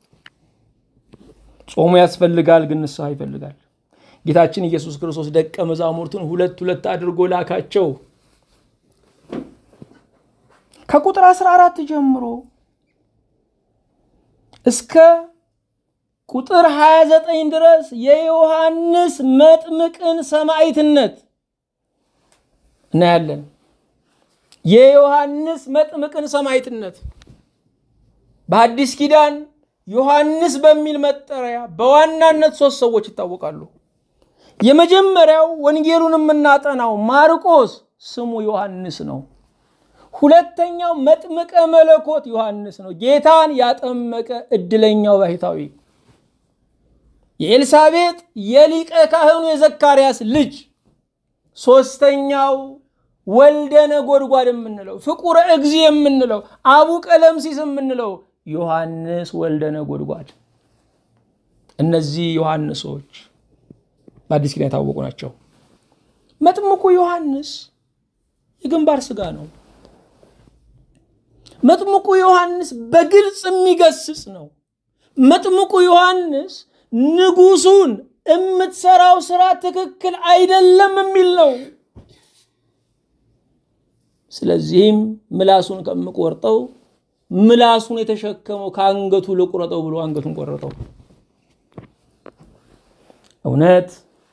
Speaker 1: ጾሙ ያስፈልጋል፣ ግን ንስሐ ይፈልጋል። ጌታችን ኢየሱስ ክርስቶስ ደቀ መዛሙርቱን ሁለት ሁለት አድርጎ ላካቸው። ከቁጥር 14 ጀምሮ እስከ ቁጥር 29 ድረስ የዮሐንስ መጥምቅን ሰማዕትነት እናያለን። የዮሐንስ መጥምቅን ሰማዕትነት በአዲስ ኪዳን ዮሐንስ በሚል መጠሪያ በዋናነት ሶስት ሰዎች ይታወቃሉ። የመጀመሪያው ወንጌሉን የምናጠናው ማርቆስ ስሙ ዮሐንስ ነው። ሁለተኛው መጥምቀ መለኮት ዮሐንስ ነው፣ ጌታን ያጠመቀ እድለኛው ባሕታዊ። የኤልሳቤጥ የሊቀ ካህኑ የዘካርያስ ልጅ። ሶስተኛው ወልደ ነጎድጓድ የምንለው ፍቁረ እግዚ የምንለው አቡ ቀለምሲስ የምንለው ዮሐንስ ወልደ ነጎድጓድ። እነዚህ ዮሐንሶች በአዲስ ኪዳን የታወቁ ናቸው። መጥምቁ ዮሐንስ የግንባር ስጋ ነው። መጥምቁ ዮሐንስ በግልጽ የሚገስጽ ነው። መጥምቁ ዮሐንስ ንጉሱን የምትሰራው ስራ ትክክል አይደለም የሚል ነው። ስለዚህም ምላሱን ከምቆርጠው ምላሱን የተሸከመው ከአንገቱ ልቁረጠው ብሎ አንገቱን ቆረጠው። እውነት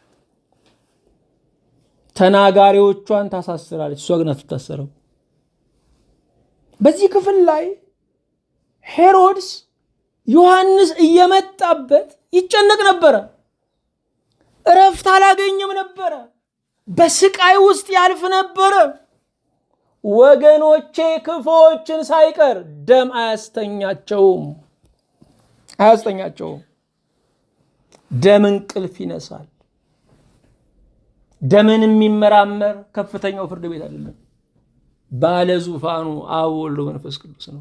Speaker 1: ተናጋሪዎቿን ታሳስራለች፣ እሷ ግን አትታሰረው። በዚህ ክፍል ላይ ሄሮድስ ዮሐንስ እየመጣበት ይጨነቅ ነበረ። እረፍት አላገኘም ነበረ። በስቃይ ውስጥ ያልፍ ነበረ። ወገኖቼ ክፉዎችን ሳይቀር ደም አያስተኛቸውም አያስተኛቸውም። ደም እንቅልፍ ይነሳል። ደምን የሚመራመር ከፍተኛው ፍርድ ቤት አይደለም፣ ባለ ዙፋኑ አብ ወልድ መንፈስ ቅዱስ ነው።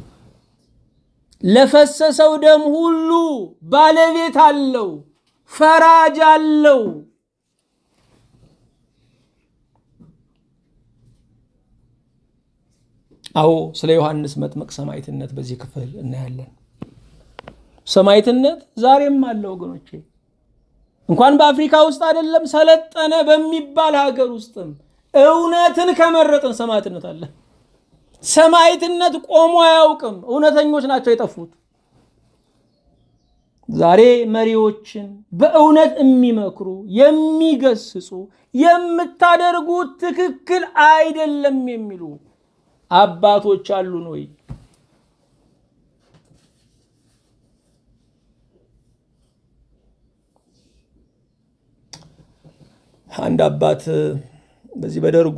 Speaker 1: ለፈሰሰው ደም ሁሉ ባለቤት አለው፣ ፈራጅ አለው። አዎ ስለ ዮሐንስ መጥምቅ ሰማዕትነት በዚህ ክፍል እናያለን። ሰማዕትነት ዛሬም አለ ወገኖቼ። እንኳን በአፍሪካ ውስጥ አይደለም ሰለጠነ በሚባል ሀገር ውስጥም እውነትን ከመረጥን ሰማዕትነት አለ። ሰማዕትነት ቆሞ አያውቅም። እውነተኞች ናቸው የጠፉት። ዛሬ መሪዎችን በእውነት የሚመክሩ የሚገስጹ፣ የምታደርጉት ትክክል አይደለም የሚሉ አባቶች አሉን ወይ? አንድ አባት በዚህ በደርጉ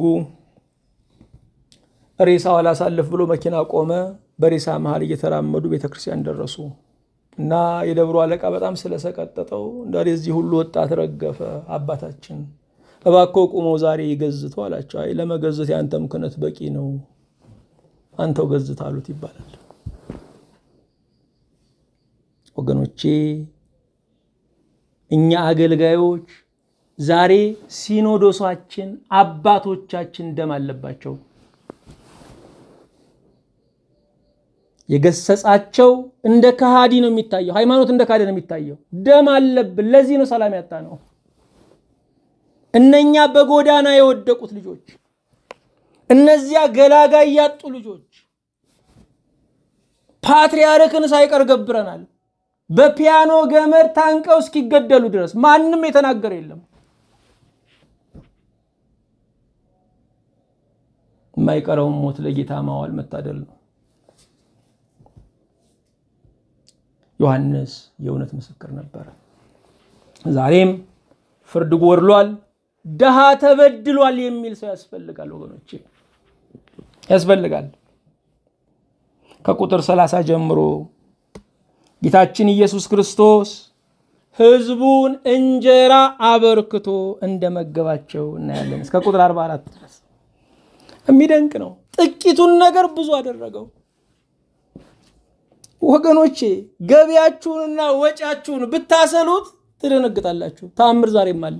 Speaker 1: ሬሳው አላሳልፍ ብሎ መኪና ቆመ። በሬሳ መሀል እየተራመዱ ቤተክርስቲያን ደረሱ እና የደብሩ አለቃ በጣም ስለሰቀጠጠው እንዳለ እዚህ ሁሉ ወጣት ረገፈ። አባታችን እባክዎ ቁመው ዛሬ ይገዝቱ አላቸው። አይ ለመገዘት የአንተም ክህነት በቂ ነው፣ አንተው ገዝት አሉት ይባላል። ወገኖቼ እኛ አገልጋዮች ዛሬ ሲኖዶሳችን አባቶቻችን ደም አለባቸው። የገሰጻቸው እንደ ከሃዲ ነው የሚታየው። ሃይማኖት እንደ ከሃዲ ነው የሚታየው። ደም አለብን። ለዚህ ነው ሰላም ያጣ ነው። እነኛ በጎዳና የወደቁት ልጆች፣ እነዚያ ገላጋይ ያጡ ልጆች ፓትርያርክን ሳይቀር ገብረናል። በፒያኖ ገመድ ታንቀው እስኪገደሉ ድረስ ማንም የተናገረ የለም። የማይቀረውን ሞት ለጌታ ማዋል መታደል ነው። ዮሐንስ የእውነት ምስክር ነበረ። ዛሬም ፍርድ ጎድሏል፣ ድሃ ተበድሏል የሚል ሰው ያስፈልጋል ወገኖቼ፣ ያስፈልጋል። ከቁጥር ሰላሳ ጀምሮ ጌታችን ኢየሱስ ክርስቶስ ሕዝቡን እንጀራ አበርክቶ እንደመገባቸው እናያለን። እስከ ቁጥር 44 ድረስ የሚደንቅ ነው። ጥቂቱን ነገር ብዙ አደረገው። ወገኖቼ ገቢያችሁንና ወጪያችሁን ብታሰሉት ትደነግጣላችሁ። ተአምር ዛሬም አለ።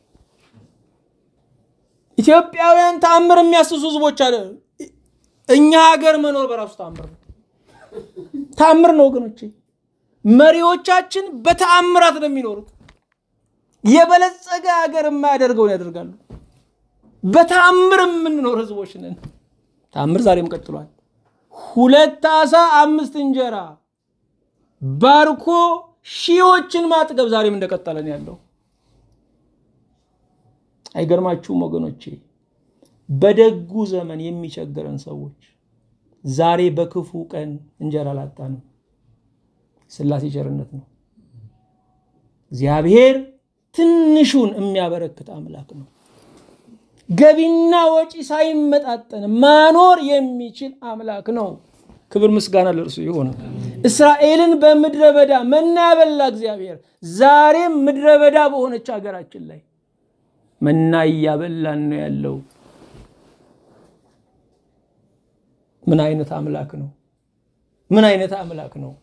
Speaker 1: ኢትዮጵያውያን ተአምር የሚያስሱ ህዝቦች አለ። እኛ ሀገር መኖር በራሱ ተአምር ነው። ተአምር ነው ወገኖቼ። መሪዎቻችን በተአምራት ነው የሚኖሩት። የበለጸገ ሀገር የማያደርገውን ያደርጋሉ። በተአምር የምንኖር ህዝቦች ነን። ተአምር ዛሬም ቀጥሏል። ሁለት ዓሣ አምስት እንጀራ ባርኮ ሺዎችን ማጥገብ ዛሬም እንደቀጠለን ያለው አይገርማችሁም ወገኖቼ? በደጉ ዘመን የሚቸግረን ሰዎች ዛሬ በክፉ ቀን እንጀራ አላጣንም። ሥላሴ ቸርነት ነው። እግዚአብሔር ትንሹን የሚያበረክት አምላክ ነው። ገቢና ወጪ ሳይመጣጠን ማኖር የሚችል አምላክ ነው። ክብር ምስጋና ለእርሱ ይሁን። እስራኤልን በምድረ በዳ መና ያበላ እግዚአብሔር ዛሬም ምድረ በዳ በሆነች ሀገራችን ላይ መና እያበላን ነው ያለው። ምን አይነት አምላክ ነው? ምን አይነት አምላክ ነው?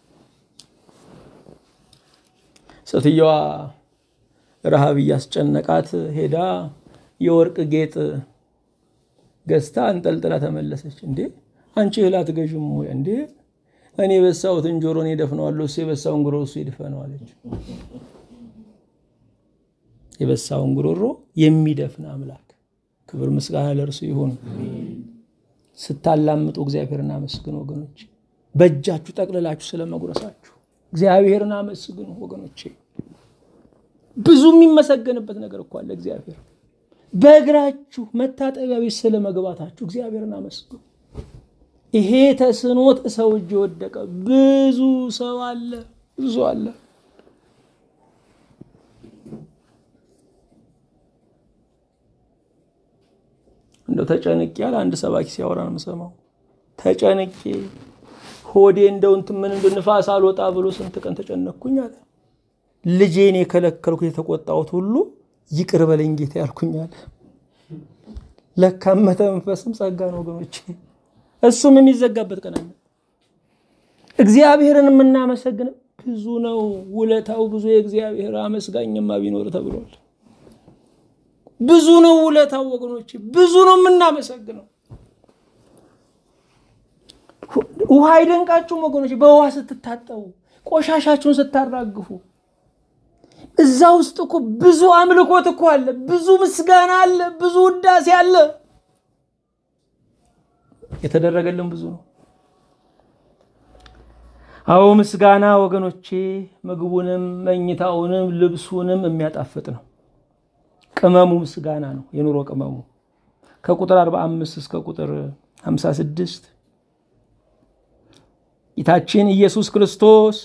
Speaker 1: ሴትየዋ ረሃብ እያስጨነቃት ሄዳ የወርቅ ጌጥ ገዝታ አንጠልጥላ ተመለሰች። እንዴ አንቺ እህል አትገዥም ወይ? እንዴ እኔ የበሳሁትን ጆሮ እኔ እደፍነዋለሁ፣ እሱ የበሳውን ጉሮሮ እሱ ይድፈነው አለች። የበሳውን ጉሮሮ የሚደፍን አምላክ ክብር ምስጋና ለእርሱ ይሁን። ስታላምጡ እግዚአብሔርን አመስግኑ ወገኖች። በእጃችሁ ጠቅልላችሁ ስለመጉረሳችሁ እግዚአብሔርን አመስግኑ ወገኖቼ። ብዙ የሚመሰገንበት ነገር እኮ አለ እግዚአብሔር በእግራችሁ መታጠቢያ ቤት ስለ መግባታችሁ እግዚአብሔርን አመስግኑ። ይሄ ተስኖት ሰው እጅ የወደቀ ብዙ ሰው አለ፣ ብዙ አለ። እንደው ተጨንቄ ያለ አንድ ሰባኪ ሲያወራ ነው የምሰማው። ተጨንቄ ሆዴ እንደው እንትን ምን እንደ ንፋስ አልወጣ ብሎ ስንት ቀን ተጨነቅኩኝ አለ። ልጄን የከለከልኩ የተቆጣሁት ሁሉ ይቅር በለኝ ጌታ ያልኩኝ አለ። ለካ መተንፈስም ጸጋ ነው ወገኖች። እሱም የሚዘጋበት ቀን አለ። እግዚአብሔርን የምናመሰግን ብዙ ነው። ውለታው ብዙ የእግዚአብሔር አመስጋኝማ ቢኖር ተብሏል። ብዙ ነው ውለታው ወገኖች፣ ብዙ ነው የምናመሰግነው። ውሃ አይደንቃችሁም ወገኖች? በውሃ ስትታጠቡ፣ ቆሻሻችሁን ስታራግፉ፣ እዛ ውስጥ እኮ ብዙ አምልኮት እኮ አለ፣ ብዙ ምስጋና አለ፣ ብዙ ውዳሴ አለ። የተደረገልን ብዙ ነው። አዎ ምስጋና ወገኖቼ ምግቡንም መኝታውንም ልብሱንም የሚያጣፍጥ ነው። ቅመሙ ምስጋና ነው። የኑሮ ቅመሙ ከቁጥር 45 እስከ ቁጥር 56 ጌታችን ኢየሱስ ክርስቶስ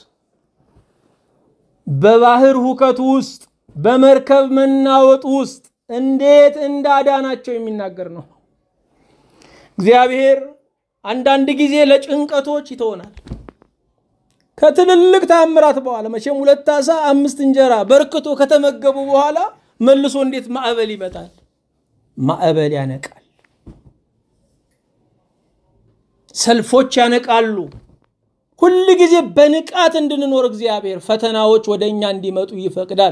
Speaker 1: በባህር ሁከት ውስጥ በመርከብ መናወጥ ውስጥ እንዴት እንዳዳናቸው የሚናገር ነው። እግዚአብሔር አንዳንድ ጊዜ ለጭንቀቶች ይተወናል። ከትልልቅ ታምራት በኋላ መቼም ሁለት ዓሣ አምስት እንጀራ በርክቶ ከተመገቡ በኋላ መልሶ እንዴት ማዕበል ይመጣል? ማዕበል ያነቃል። ሰልፎች ያነቃሉ። ሁል ጊዜ በንቃት እንድንኖር እግዚአብሔር ፈተናዎች ወደ እኛ እንዲመጡ ይፈቅዳል።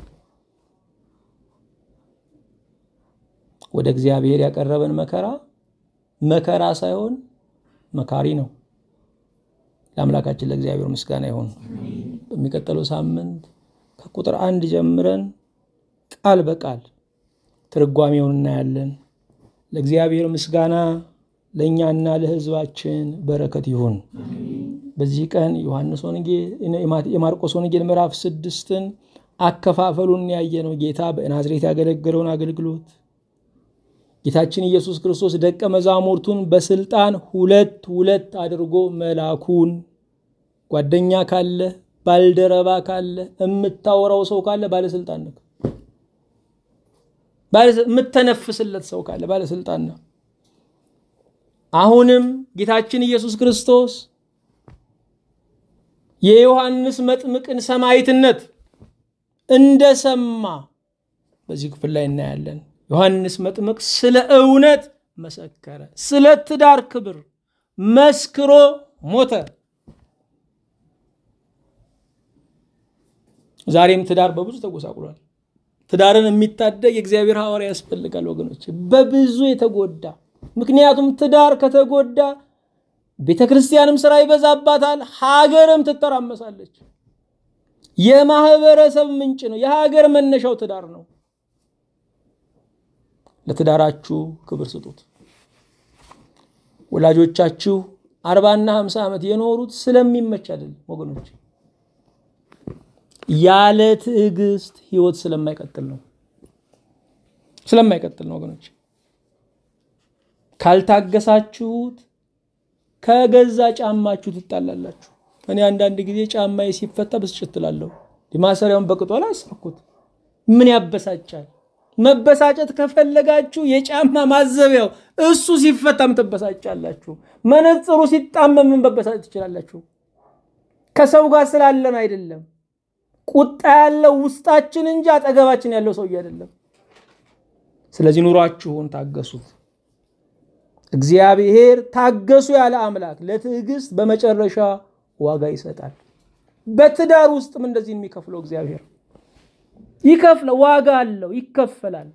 Speaker 1: ወደ እግዚአብሔር ያቀረበን መከራ መከራ ሳይሆን መካሪ ነው። ለአምላካችን ለእግዚአብሔር ምስጋና ይሁን። በሚቀጥለው ሳምንት ከቁጥር አንድ ጀምረን ቃል በቃል ትርጓሜውን እናያለን። ለእግዚአብሔር ምስጋና ለእኛና ለሕዝባችን በረከት ይሁን። በዚህ ቀን ዮሐንስ ወንጌል የማርቆስ ወንጌል ምዕራፍ ስድስትን አከፋፈሉን ያየነው ጌታ በናዝሬት ያገለገለውን አገልግሎት ጌታችን ኢየሱስ ክርስቶስ ደቀ መዛሙርቱን በስልጣን ሁለት ሁለት አድርጎ መላኩን ጓደኛ ካለ ባልደረባ ካለ የምታወራው ሰው ካለ ባለስልጣን ነው። የምተነፍስለት ሰው ካለ ባለስልጣን ነው። አሁንም ጌታችን ኢየሱስ ክርስቶስ የዮሐንስ መጥምቅን ሰማዕትነት እንደሰማ በዚህ ክፍል ላይ እናያለን። ዮሐንስ መጥምቅ ስለ እውነት መሰከረ። ስለ ትዳር ክብር መስክሮ ሞተ። ዛሬም ትዳር በብዙ ተጎሳቁሏል። ትዳርን የሚታደግ የእግዚአብሔር ሐዋርያ ያስፈልጋል ወገኖች፣ በብዙ የተጎዳ ምክንያቱም ትዳር ከተጎዳ ቤተ ክርስቲያንም ስራ ይበዛባታል፣ ሀገርም ትተራመሳለች። የማህበረሰብ ምንጭ ነው። የሀገር መነሻው ትዳር ነው። ለትዳራችሁ ክብር ስጡት። ወላጆቻችሁ አርባና ሀምሳ ዓመት የኖሩት ስለሚመች አይደለም ወገኖች፣ ያለ ትዕግስት ህይወት ስለማይቀጥል ነው። ስለማይቀጥል ነው ወገኖች። ካልታገሳችሁት ከገዛ ጫማችሁ ትጣላላችሁ። እኔ አንዳንድ ጊዜ ጫማዬ ሲፈታ ብስጭት እላለሁ። ማሰሪያውን በቅጡ አላሰርኩት። ምን ያበሳጫል? መበሳጨት ከፈለጋችሁ የጫማ ማዘቢያው እሱ ሲፈታም ትበሳጫላችሁ። መነጽሩ ሲጣመም ምን መበሳጨት ትችላላችሁ። ከሰው ጋር ስላለን አይደለም። ቁጣ ያለው ውስጣችን እንጂ አጠገባችን ያለው ሰውዬ አይደለም። ስለዚህ ኑሯችሁን ታገሱት። እግዚአብሔር ታገሱ ያለ አምላክ ለትዕግስት በመጨረሻ ዋጋ ይሰጣል። በትዳር ውስጥም እንደዚህ የሚከፍለው እግዚአብሔር ይከፍለ ዋጋ አለው፣ ይከፈላል።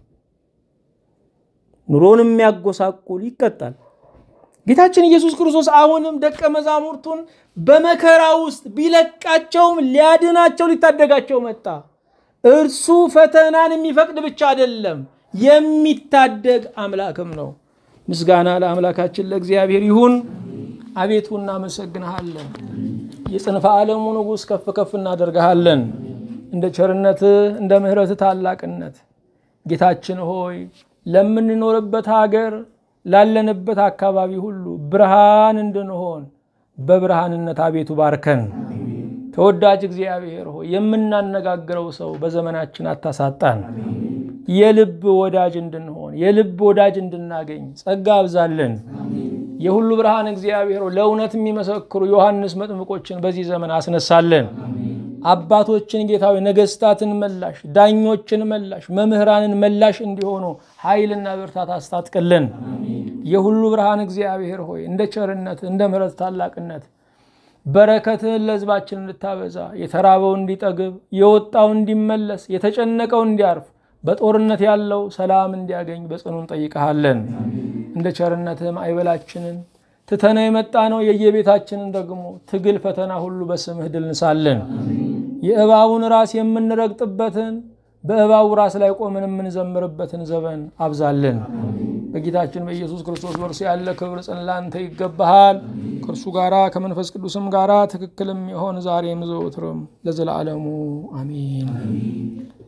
Speaker 1: ኑሮን የሚያጎሳቁል ይቀጣል። ጌታችን ኢየሱስ ክርስቶስ አሁንም ደቀ መዛሙርቱን በመከራ ውስጥ ቢለቃቸውም ሊያድናቸው ሊታደጋቸው መጣ። እርሱ ፈተናን የሚፈቅድ ብቻ አይደለም የሚታደግ አምላክም ነው። ምስጋና ለአምላካችን ለእግዚአብሔር ይሁን። አቤቱ እናመሰግንሃለን። የጽንፈ ዓለሙ ንጉሥ ከፍ ከፍ እናደርግሃለን። እንደ ቸርነትህ እንደ ምሕረትህ ታላቅነት ጌታችን ሆይ ለምንኖርበት ሀገር ላለንበት አካባቢ ሁሉ ብርሃን እንድንሆን በብርሃንነት አቤቱ ባርከን። ተወዳጅ እግዚአብሔር ሆይ የምናነጋግረው ሰው በዘመናችን አታሳጣን። የልብ ወዳጅ እንድንሆን የልብ ወዳጅ እንድናገኝ ጸጋ አብዛለን። የሁሉ ብርሃን እግዚአብሔር ለእውነት የሚመሰክሩ ዮሐንስ መጥምቆችን በዚህ ዘመን አስነሳለን። አባቶችን ጌታዊ ነገስታትን መላሽ፣ ዳኞችን መላሽ፣ መምህራንን መላሽ እንዲሆኑ ኃይልና ብርታት አስታጥቅልን። የሁሉ ብርሃን እግዚአብሔር ሆይ እንደ ቸርነት እንደ ምሕረት ታላቅነት በረከትህን ለሕዝባችን እንድታበዛ የተራበው እንዲጠግብ፣ የወጣው እንዲመለስ፣ የተጨነቀው እንዲያርፍ፣ በጦርነት ያለው ሰላም እንዲያገኝ በጽኑ እንጠይቀሃለን። እንደ ቸርነትህም አይበላችንን ትተነ የመጣ ነው የየቤታችንን ደግሞ ትግል ፈተና ሁሉ በስምህ ድል እንሳለን። የእባቡን ራስ የምንረግጥበትን በእባቡ ራስ ላይ ቆመን የምንዘምርበትን ዘመን አብዛልን። በጌታችን በኢየሱስ ክርስቶስ በእርሱ ያለ ክብር ጽን ላንተ ይገባሃል። ከእርሱ ጋራ ከመንፈስ ቅዱስም ጋራ ትክክልም የሆን ዛሬም ዘወትርም ለዘላለሙ አሜን።